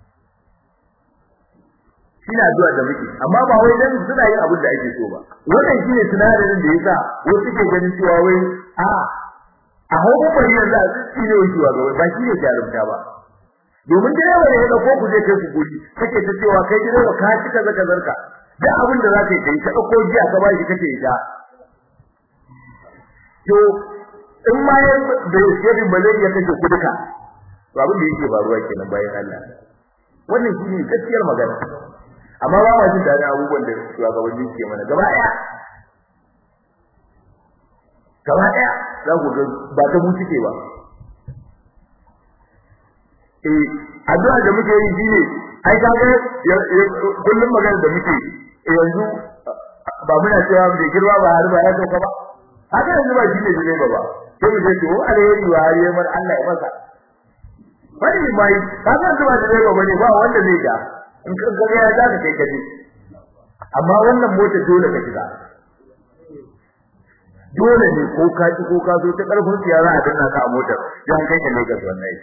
shine addu'a da muke amma ba wai dan suna yin abin da ake so ba wannan shine sinadarin da yasa wasu suke ganin cewa wai a a hawo bari yanzu a tsine wai cewa ba shi ne jarumta ba domin direba ne ya dauko ku je kai ku guri kake ta cewa kai direba ka cika zaka zarka da abin da zaka yi kai ka dauko jiya ka bashi kake ita to in ma ya da yake malaria kake ku duka to abin da yake faruwa kenan bayan Allah wannan shine gaskiyar magana amma ba ma jin dadin abubuwan da shugabanni ke mana gaba daya gaba daya za ku ga ba ta mu cike ba eh addu'a da muke yi shine ai kaga kullum magana da muke yanzu ba muna cewa bai girma ba har ba ya sauka ba haka yanzu ba shine shine ba ba sai mu ce to alheri wa har yamar Allah ya masa bari mai kaga yanzu ba shine ba ne ba wanda zai ga in ka ga ya za ka kai kaje amma wannan mota dole ka shiga dole ne ko ka ci ko ka zo ta karfin siyara a danna ka a motar dan kai ka Lagos wallahi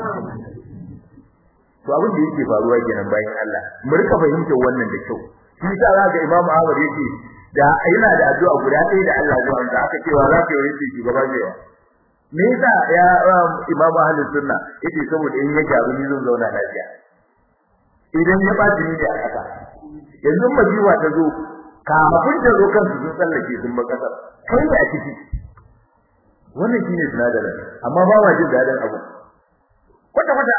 to abin da yake faruwa kenan bayan Allah mu rika fahimtar wannan da kyau shi yasa zaka Imam Ahmad yake da yana da addu'a guda ɗaya da Allah zuwa da aka cewa za ka yi shi shugaba cewa me yasa ya Imam Ahlus Sunna yake saboda in ya gyaru ni zan zauna lafiya idan ya ba ni da aka yanzu majiwa ta zo kafin ta zo kansu sun tsallake sun ba kasar kai ne a ciki wannan shine sinadarin amma ba ma jin dadin abu kwata kwata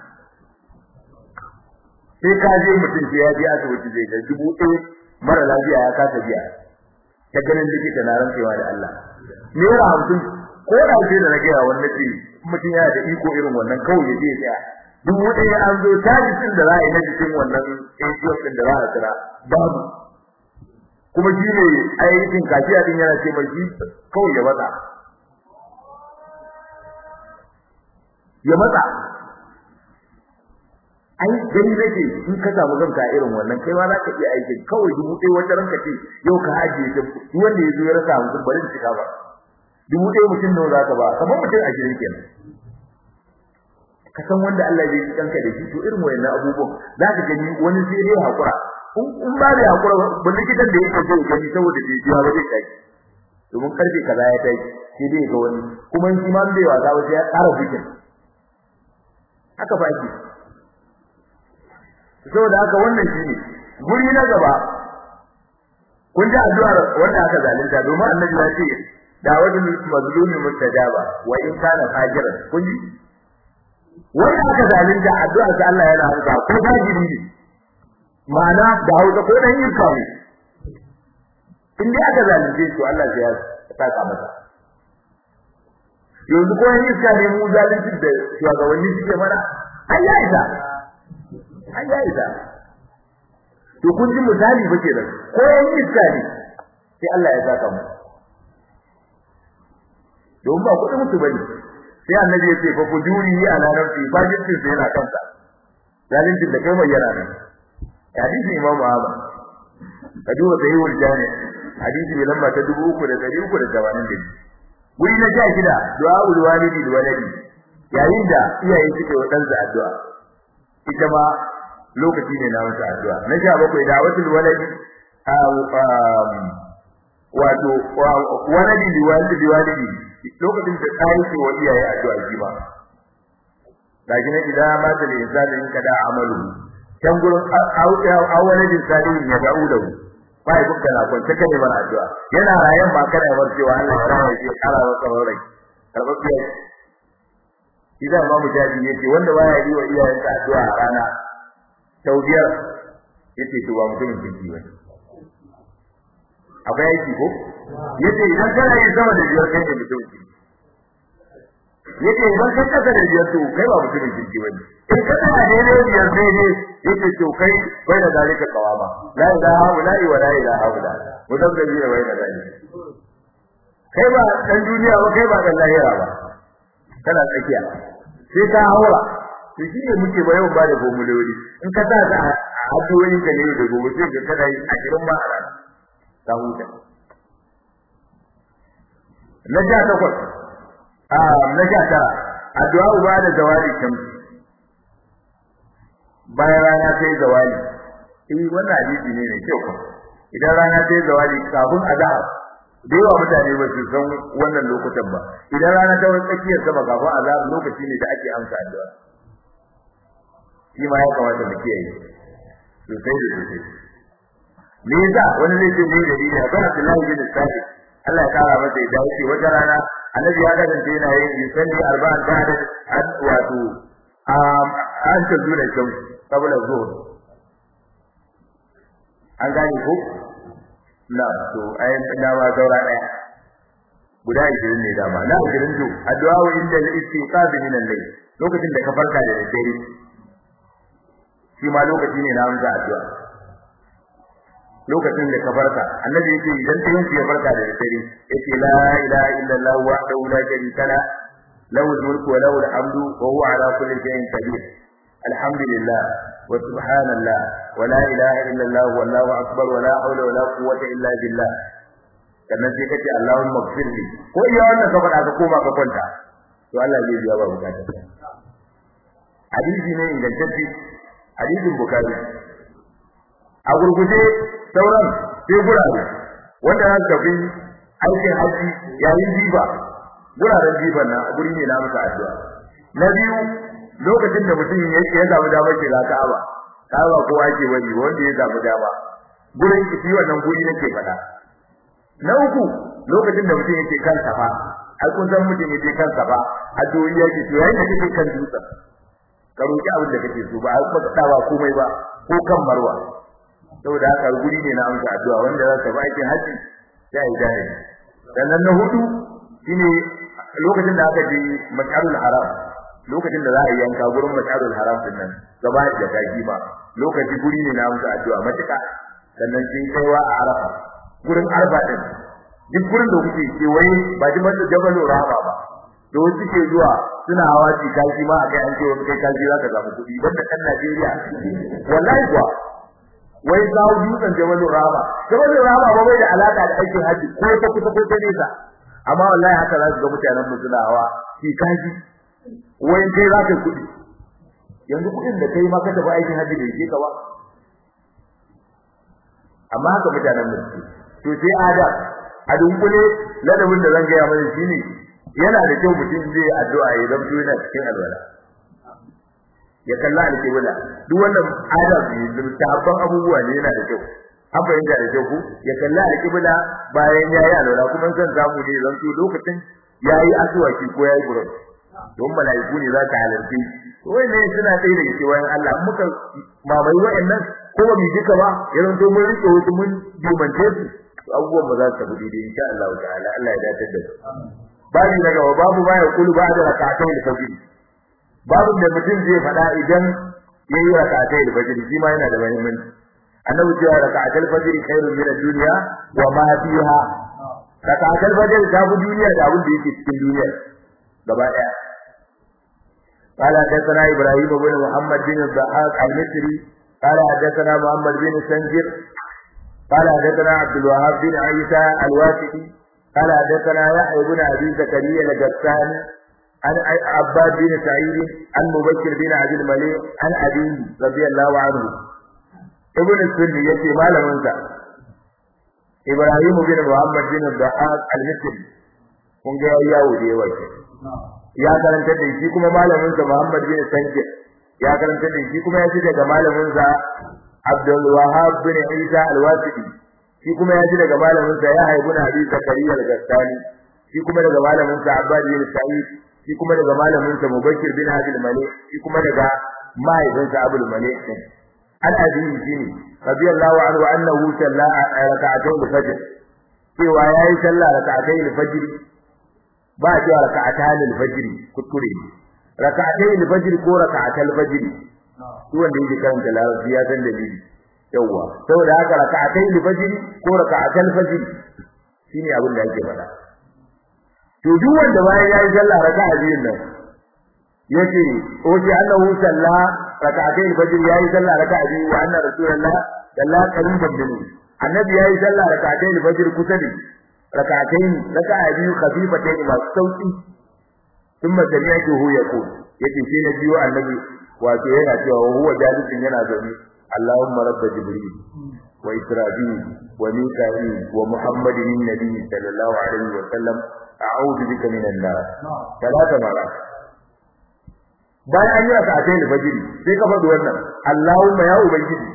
sai ka je mutum sai ya je asibiti zai ga dubu ɗaya mara lafiya ya kasa biya ta ganin likita na rantsewa da Allah naira hamsin ko da ce da na gaya wannan ce mutum yana da iko irin wannan kawai ya je ya tsaya dubu ɗaya an zo tajisin da za a yi na jikin wannan ATM ɗin da za a tsira babu kuma shi ne aikin kafiya din yana ce mai shi kawai ya matsa ya matsa ai gani nake in ka samu kanka irin wannan kai ma za ka iya aikin kawai dubu ɗaya wata ranka ce yau ka ajiye ta duk wanda ya zo ya rasa mutum bari in cika ba dubu ɗaya mutum nawa za ka ba kamar mutum ashirin kenan ka san wanda Allah zai kanka da shi to irin wayannan abubuwan za ka gani wani sai dai hakura in ba da hakura ba likitan da yake so gani saboda bai biya ba zai kai domin karfe kaza ya tai sai dai ga wani kuma in ma bai wasa ba sai ya ƙara bikin haka ba ki saboda haka wannan shine guri na gaba kun ji addu'ar wanda aka zalunta domin annabi ya ce dawadul mazlumi mustajaba wa in kana fajiran kun ji wanda aka zalunta addu'ar sa Allah yana hanka ko fajiri ne ma'ana da hausa ko dan yirka ne in dai aka zalunce to Allah ya saka masa yanzu ko yin iska ne mu zalunci da shugabanni suke mana ai ya isa ai ya isa to kun ji misali ba kenan ko yin iska ne sai Allah ya saka mu don ba kudin mutu bane sai annabi ya ce fa fujuri ala nafsi fajirtin sai yana kansa zalincin da kai mai yana nan hadisi imam Ahmad ka duba sai wal jami hadisi mai lamba ta 3382 guri na sha shida du'a ul walidi bil waladi yayin da iyaye suke wa ɗansa addu'a ita ma lokaci ne na wata addu'a na sha bakwai da watul waladi wato waladi li walidi li walidi lokacin da kai ce wa iyaye addu'a shi ba gashi ne idan ma da insani in kada amalu can gurin awwaladin salihin ya da'u da bai kuka na kwance kane bar addu'a yana rayan ba kana bar cewa Allah ya rawa shi kara wa tsarorai karbabiya idan ma mujahidi yace wanda baya yi wa iyayensa addu'a a rana taubiyar yace to ba mutumin kirki ba akwai aiki ko yace idan kana yin sama da biyar kai ne mutumin kirki yace idan ka kasa da biyar to kai ba mutumin kirki bane in ka tsaya ne ne biyar sai ne yace to kai bai da zalika qawama la ilaha illa wa la ilaha illa mudabbi da bai da zalika kai ba dan duniya ba kai ba dan lahira ba kana tsakiya sai ka haura to shi ne muke bayan ba da gomulori in ka sa ta addu'o'in ka ne da gobe sai ka kada yi a cikin ba a rana ta huta na ja takwas a na ja tara addu'a uba da zawali shamsi bayan rana ta yi zawali eh wannan hadisi ne ne kyau idan rana ta yi zawali kafin azhar da yawa mutane ba su san wannan lokutan ba idan rana ta wani tsakiyar sama kafin azhar lokaci ne da ake amsa addu'a shi ma ya kamata mu kiyaye sosai da sosai me yasa wani zai ce ne da ni akwai Abdullahi bin Sa'id Allah ya kara masa ya dace wata rana annabi ya kasance yana yin yusalli arba'an ba'da wato an ta zuwa shamsu qabla zuhur an gane ko na to ayin da ma saura daya guda 20 ne dama na 20 to addu'a wa inda al-istiqaz min al-layl lokacin da ka farka da dare shi ma lokaci ne na amsa addu'a lokacin da ka farka annabi yake idan ta yanke ya farka da dare yake la ilaha illallah wahdahu la sharika la lahu al-mulku wa lahu al-hamdu wa huwa ala kulli shay'in qadir alhamdulillah wa subhanallah wa la ilaha illallah wallahu akbar wa la hawla wa la quwwata illa billah sannan sai kace Allahumma ighfirli ko iya wannan ka faɗa ka koma ka kwanta to Allah zai biya ba bukatar hadisi ne ingantacce hadisin bukhari a gurguje sauran sai gurare wanda za su tafi aikin haji yayin jiba guraren jiban nan guri ne na muka addu'a na biyu lokacin da mutum ya ya samu dama ke ga Ka'aba Ka'aba ko ake wani wanda ya samu dama gurin kici wannan guri nake faɗa na uku lokacin da mutum yake kan safa ai kun san mutum yake kan safa addu'o'i yake to yayin da kake kan dutsen ka roki abin da kake so ba a kuma dawa komai ba ko kan marwa saboda haka guri ne na amsa addu'a wanda za ka ba aikin haji sai ai gane sannan na hudu shine lokacin da aka je mas'alul haram lokacin da za a yanka gurin mas'alul haram din nan gaba da gaji ba lokaci guri ne na amsa addu'a matuka sannan sun kaiwa a arafa gurin arba din duk gurin da kuke kewaye ba ji masa jabalu rahama ba da wasu ke zuwa suna hawa ci kashi ma akai an ce wani kai kashi zaka samu kuɗi banda kan Najeriya wallahi kuwa wai zawo dutsen Jabalur Rama Jabalur Rama ba bai da alaka da aikin haji ko ta kusa ko ta nesa amma wallahi haka za su ga mutanen mu suna hawa ci kashi wai kai zaka kuɗi yanzu kuɗin da kai ma ka tafi aikin haji da yake ka ba amma haka mutanen mu to sai ada a dunkule ladabin da zan gaya mana shine yana da kyau mutum zai addu'a ya zamto yana cikin alwala ya kalla alƙibla duk wannan adab ne tabban abubuwa ne yana da kyau an fahimta da kyau ku ya kalla alƙibla bayan yayi alwala kuma san zamu ne zanto lokacin yayi asuwaki ko yayi burus don malaiku ne za ka halarci ne suna tsaye daga cewa Allah muka mamaye wa'annan ko ba mu duka ba ya zanto mun rike wasu mun dimance su abubuwan ba za su tafi daidai insha Allah ta'ala Allah ya dace da su babu daga babu ba ya kulu ba da rak'atai da fajr babu da mutum zai faɗa idan yayi rak'atai da fajr shi ma yana da muhimmanci annabi cewa rak'atai fajr khairun min ad-dunya wa ma fiha rak'atai fajr ta bu duniya da abin da yake cikin duniya gaba daya قال حدثنا ابراهيم بن محمد بن الضحاك المصري قال حدثنا محمد بن سنجر قال حدثنا عبد الوهاب بن عيسى الواسطي قال حدثنا يحيى بن ابي زكريا الجساني عن عباد بن سعيد عن مبشر بن عبد الملك عن ابي رضي الله عنه ابن السني يتي مالمنسا ابراهيم بن محمد بن الضحاك المصري kun ga yawo da yawa ya karanta da shi kuma malamin sa Muhammad bin Sanjir ya karanta da shi kuma ya ji daga malamin sa Abdul Wahhab bin Isa al-Wasiti shi kuma ya ji daga malamin sa Yahya ibn Abi Zakariya al-Gastani shi kuma daga malamin sa Abbad bin Sa'id shi kuma daga malamin sa Mubashir bin Abdul Malik shi kuma daga mahaifin sa Abdul Malik an abi shine radiyallahu anhu annahu salla rak'atayn al-fajr cewa yayi sallah rak'atayn al-fajr ba a cewa raka'atan al-fajr kuskure raka'atayn al-fajr ko raka'atal fajr shi wanda yake karanta larabci ya san dalili yawa saboda haka raka'atayn al-fajr ko raka'atal fajr shine abin da yake faɗa to duk wanda bayan yayi sallah raka'a biyun nan yace oji annahu salla raka'atayn al-fajr yayi sallah raka'a biyu wa anna rasulullah salla qariban minhu annabi yayi sallah raka'atayn al-fajr kusa da rak'atayn raka'a biyu khafifatayn masu sauki thumma sami'tuhu yaqul yace sai na biyo annabi wato yana cewa huwa jalisin yana zaune Allahumma rabb jibril wa israfil wa mika'il wa muhammadin nabi sallallahu alaihi wa sallam a'udhu bika minan nar talata mara bayan an yi rak'atayn fajr sai ka faɗi wannan Allahumma ya ubangiji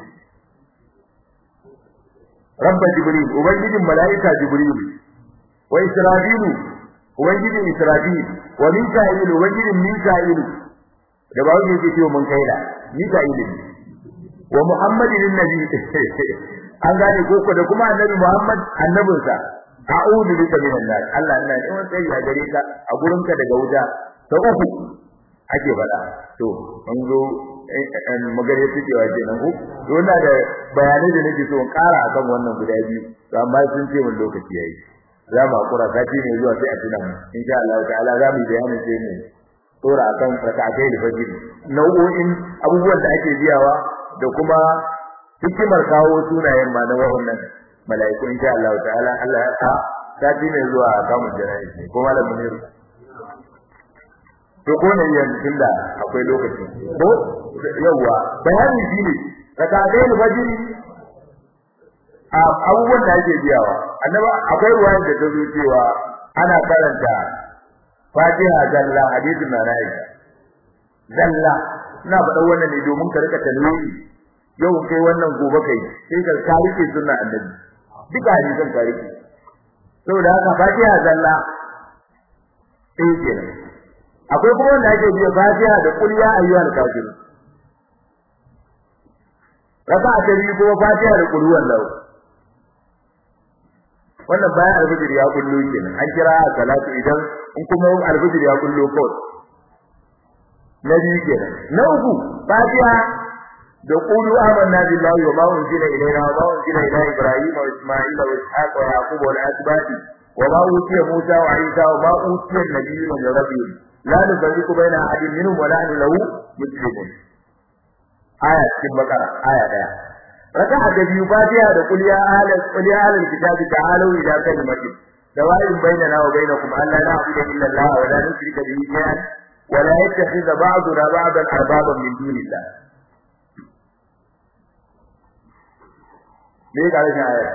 rabba jibril ubangijin mala'ika jibril wa israfilu ubangijin israfil wa mika'il ubangijin mika'il da ba wani yake cewa mun kaida mika'il wa muhammadin annabi an gane koko da kuma annabi muhammad annabinsa a'udhu bika minan nar Allah ina neman tsari a gare ka a gurinka daga wuta ta uku ake faɗa to an zo magare fitewa kenan ko to ina da bayanai da nake so in ƙara akan wannan guda biyu to amma sun ce mun lokaci yayi za mu hakura sati ne zuwa sai a tuna mu insha Allah ta'ala za mu bayani sai mu tsora akan rakatai da fajiri nau'o'in abubuwan da ake biyawa da kuma hikimar kawo sunayen ma na wannan mala'iku insha Allah ta'ala Allah ya sa sati ne zuwa a kamun jana'i ko malamin ne to ko ne yanzu tunda akwai lokaci ko yawa bayani shine rakatai da fajiri a abubuwan da ake biyawa annaba akwai ruwayar da ta zo cewa ana karanta Fatiha zalla hadisin na Aisha zalla ina faɗa wannan ne domin ka rika talwini yau kai wannan gobe kai sai ka karike sunna annabi duka hadisan karike saboda haka Fatiha zalla sai kenan akwai kuma wanda ake biya Fatiha da qul ya ayyuhal kafirun raka'a ta biyu kuma Fatiha da qul huwallahu wannan bayan alfijir ya kullo kenan an kira salatu idan in kuma alfijir ya kullo kawai na biyu kenan na uku fatiha da qulu amanna billahi wa ma unzila ilayna wa ma unzila ila ibrahim wa isma'ila wa ishaq wa yaqub wa al-asbati wa ma utiya musa wa isa wa ma utiya an-nabiyyuna min rabbihim la nufarriqu baina ahadin minhum wa nahnu lahu muslimun aya cikin bakara aya daya raka'a da biyu fatiha da qul ya ahlal qul ya ahlal kitabi ta'alu ila kalimatin سواء بيننا وبينكم أن لا نعبد إلا الله ولا نشرك به شيئا ولا يتخذ بعضنا بعضا أربابا من دون الله ليه قال لنا آية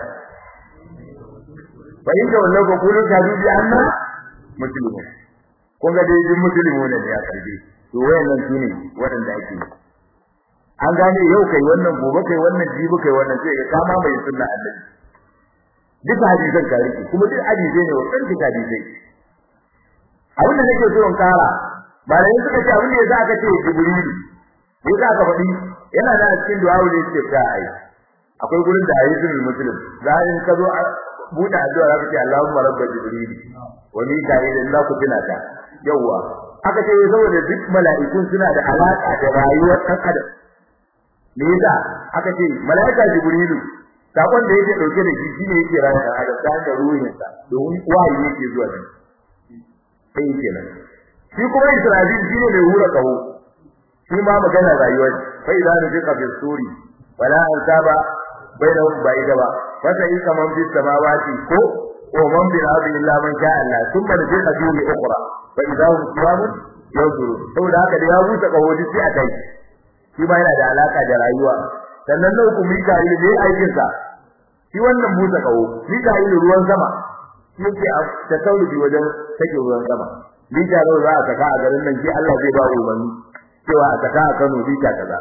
فإن تولوا فقولوا شهدوا بأننا مسلمون kun ga dai duk musulmi ne ya karbe to wayannan sune wadanda ake an gane yau kai wannan gobe kai wannan jibi kai wannan sai ka kama mai sunna annabi duk hadisan ka rike kuma duk hadisi ne wannan duk hadisi abin da nake so in kara ba da suka ce abin da yasa aka ce jibril yasa aka faɗi yana da cikin du'a ne ce ta ai akwai gurin da hadisin muslim za in ka zo buɗe addu'a za ka ce Allahumma rabba jibril wa mika'il la ku tinata yawa aka ce saboda duk mala'ikun suna da alaka da rayuwar ɗan adam me yasa aka ce mala'ika jibrilu sakon da yake dauke da shi shine yake rayuwa da adam ta da ruhinsa domin wahayi yake zuwa nan sai kenan shi kuma Isra'il shine mai hura kaho shi ma magana rayuwa fa idan ne ka fi suri wala an saba bainahum ba'ida ba fa sai kaman fi samawati ko wa man bil ardi illa man sha Allah thumma fi qadimi ukhra fa idan hum qiyamun yanzuru saboda haka da ya buta kaho sai a kai shi ma yana da alaka da rayuwa sannan nan ku Mika'il ne aikin sa shi wannan buta kaho Mika'il ruwan sama yake a tasawufi wajen take ruwan sama lita nawa za a saka a garin nan shi Allah zai ba umarni cewa a saka a Kano lita kaza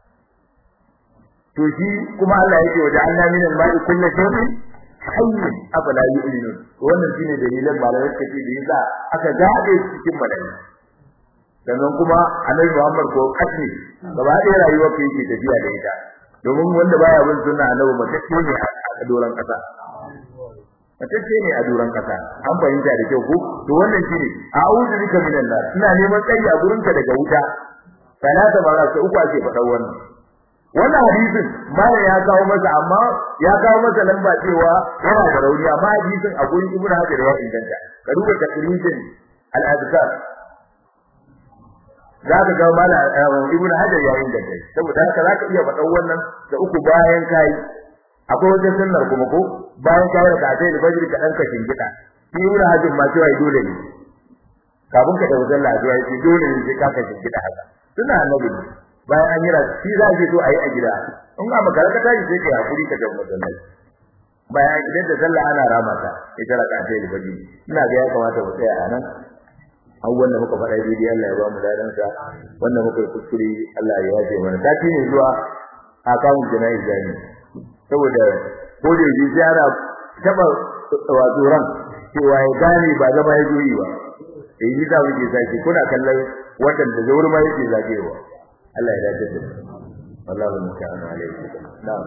to shi kuma Allah yake wa ja'alna min al-ma'i kullu shay'in hayyin afala yu'minun wannan shine dalilan malamai suka ce da yasa aka gabe cikin malami sannan kuma Annabi Muhammad ko kasni gaba ɗaya rayuwar ka yake tafiya da ita domin wanda baya bin sunna Annabi matacce ne a doran kasa matacce ne a duran kasa an fahimta da kyau ko to wannan shine a'udhu bika minan nar ina neman tsari a gurin ka daga wuta salata mara sai uku ake faɗa wannan wannan hadisin malam ya kawo masa amma ya kawo masa lamba cewa yana da rauni amma hadisin a gurin ibnu hajar ya inganta ka duba takrijin al-azkar za ka ga malam ibnu hajar ya inganta saboda haka za ka iya faɗa wannan da uku bayan kai akwai wajen sunnar kuma ko bayan kayar da sai da bajiri ka dan ka shingida shi ibnu hajjin ma cewa dole ne kafin ka tafi sallah zuwa yi dole ne sai ka ka shingida haka suna annabi ne bayan an yi ra shi za ki so a yi a gida in ga makara ka tashi sai ka hakuri ka tafi masallaci bayan idan da sallah ana rama ta ita raka sai da bajiri ina ga ya kamata mu tsaya a nan abubuwan da muka faɗa daidai Allah ya ba mu dadan sa wannan muka yi kuskure Allah ya yaje mana sati ne zuwa a kawun jana'i jami'i saboda ko da yake ziyara taba wato ran cewa ya gane ba zama ya zoyi ba eh ni da muke sake kuna kallon watan da zauri ma yake zagewa Allah ya dace da wallahi musta'an alaihi na'am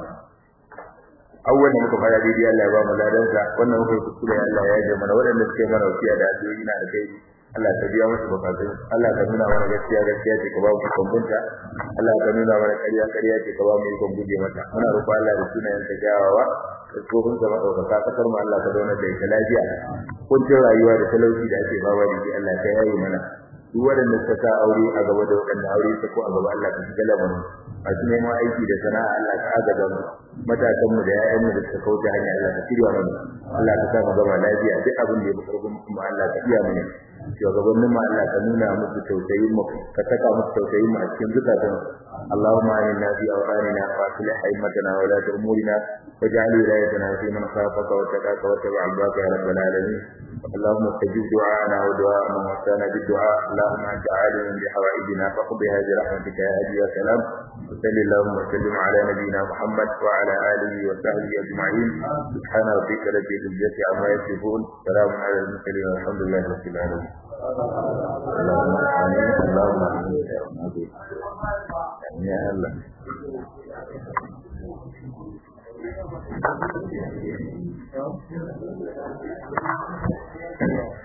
awwal muka fara daidai Allah ya ba mu ladan sa wannan muka kuskure Allah ya yi mana wadanda suke mana wasiya da addu'o'i na da kai Allah ka biya musu bukatun Allah ka nuna mana gaskiya gaskiya ce ka ba mu kumbunta Allah ka nuna mana ƙarya ƙarya ce ka ba mu ikon guje mata muna roƙon Allah da sunayen ka jawawa da tsohon sama ɗaukaka kasar mu Allah ka zauna da ita lafiya kuncin rayuwa da talauci da ake bawa da shi Allah ka yaye mana duk waɗanda suka sa aure a gaba da waɗanda aure ta ko a gaba Allah ka shiga lamarin masu neman aiki da sana'a Allah ka agaza mu matasan mu da ƴaƴan mu da suka kauce hanya Allah ka shirya mana Allah ka sa mu gaba lafiya duk abin da ya fi karfin mu Allah ka iya mana shugabannin mu Allah ka nuna musu tausayin mu ka saka musu tausayin mu a cikin zukatan Allahumma inna fi awqanina wa aslih haymatana wa la umurina waj'al wilayatana fi man khafaka wa taqaka wa tabi'a al-baka ya rabbal alamin اللهم استجب دعاءنا ودعاء من وصانا بالدعاء اللهم انت عالم بحوائجنا فاقضها برحمتك يا هادي يا سلام وصل اللهم وسلم على نبينا محمد وعلى اله وصحبه اجمعين سبحان ربك رب العزه عما يصفون سلام على المرسلين والحمد لله رب العالمين اللهم امين اللهم امين يا الله Thank you.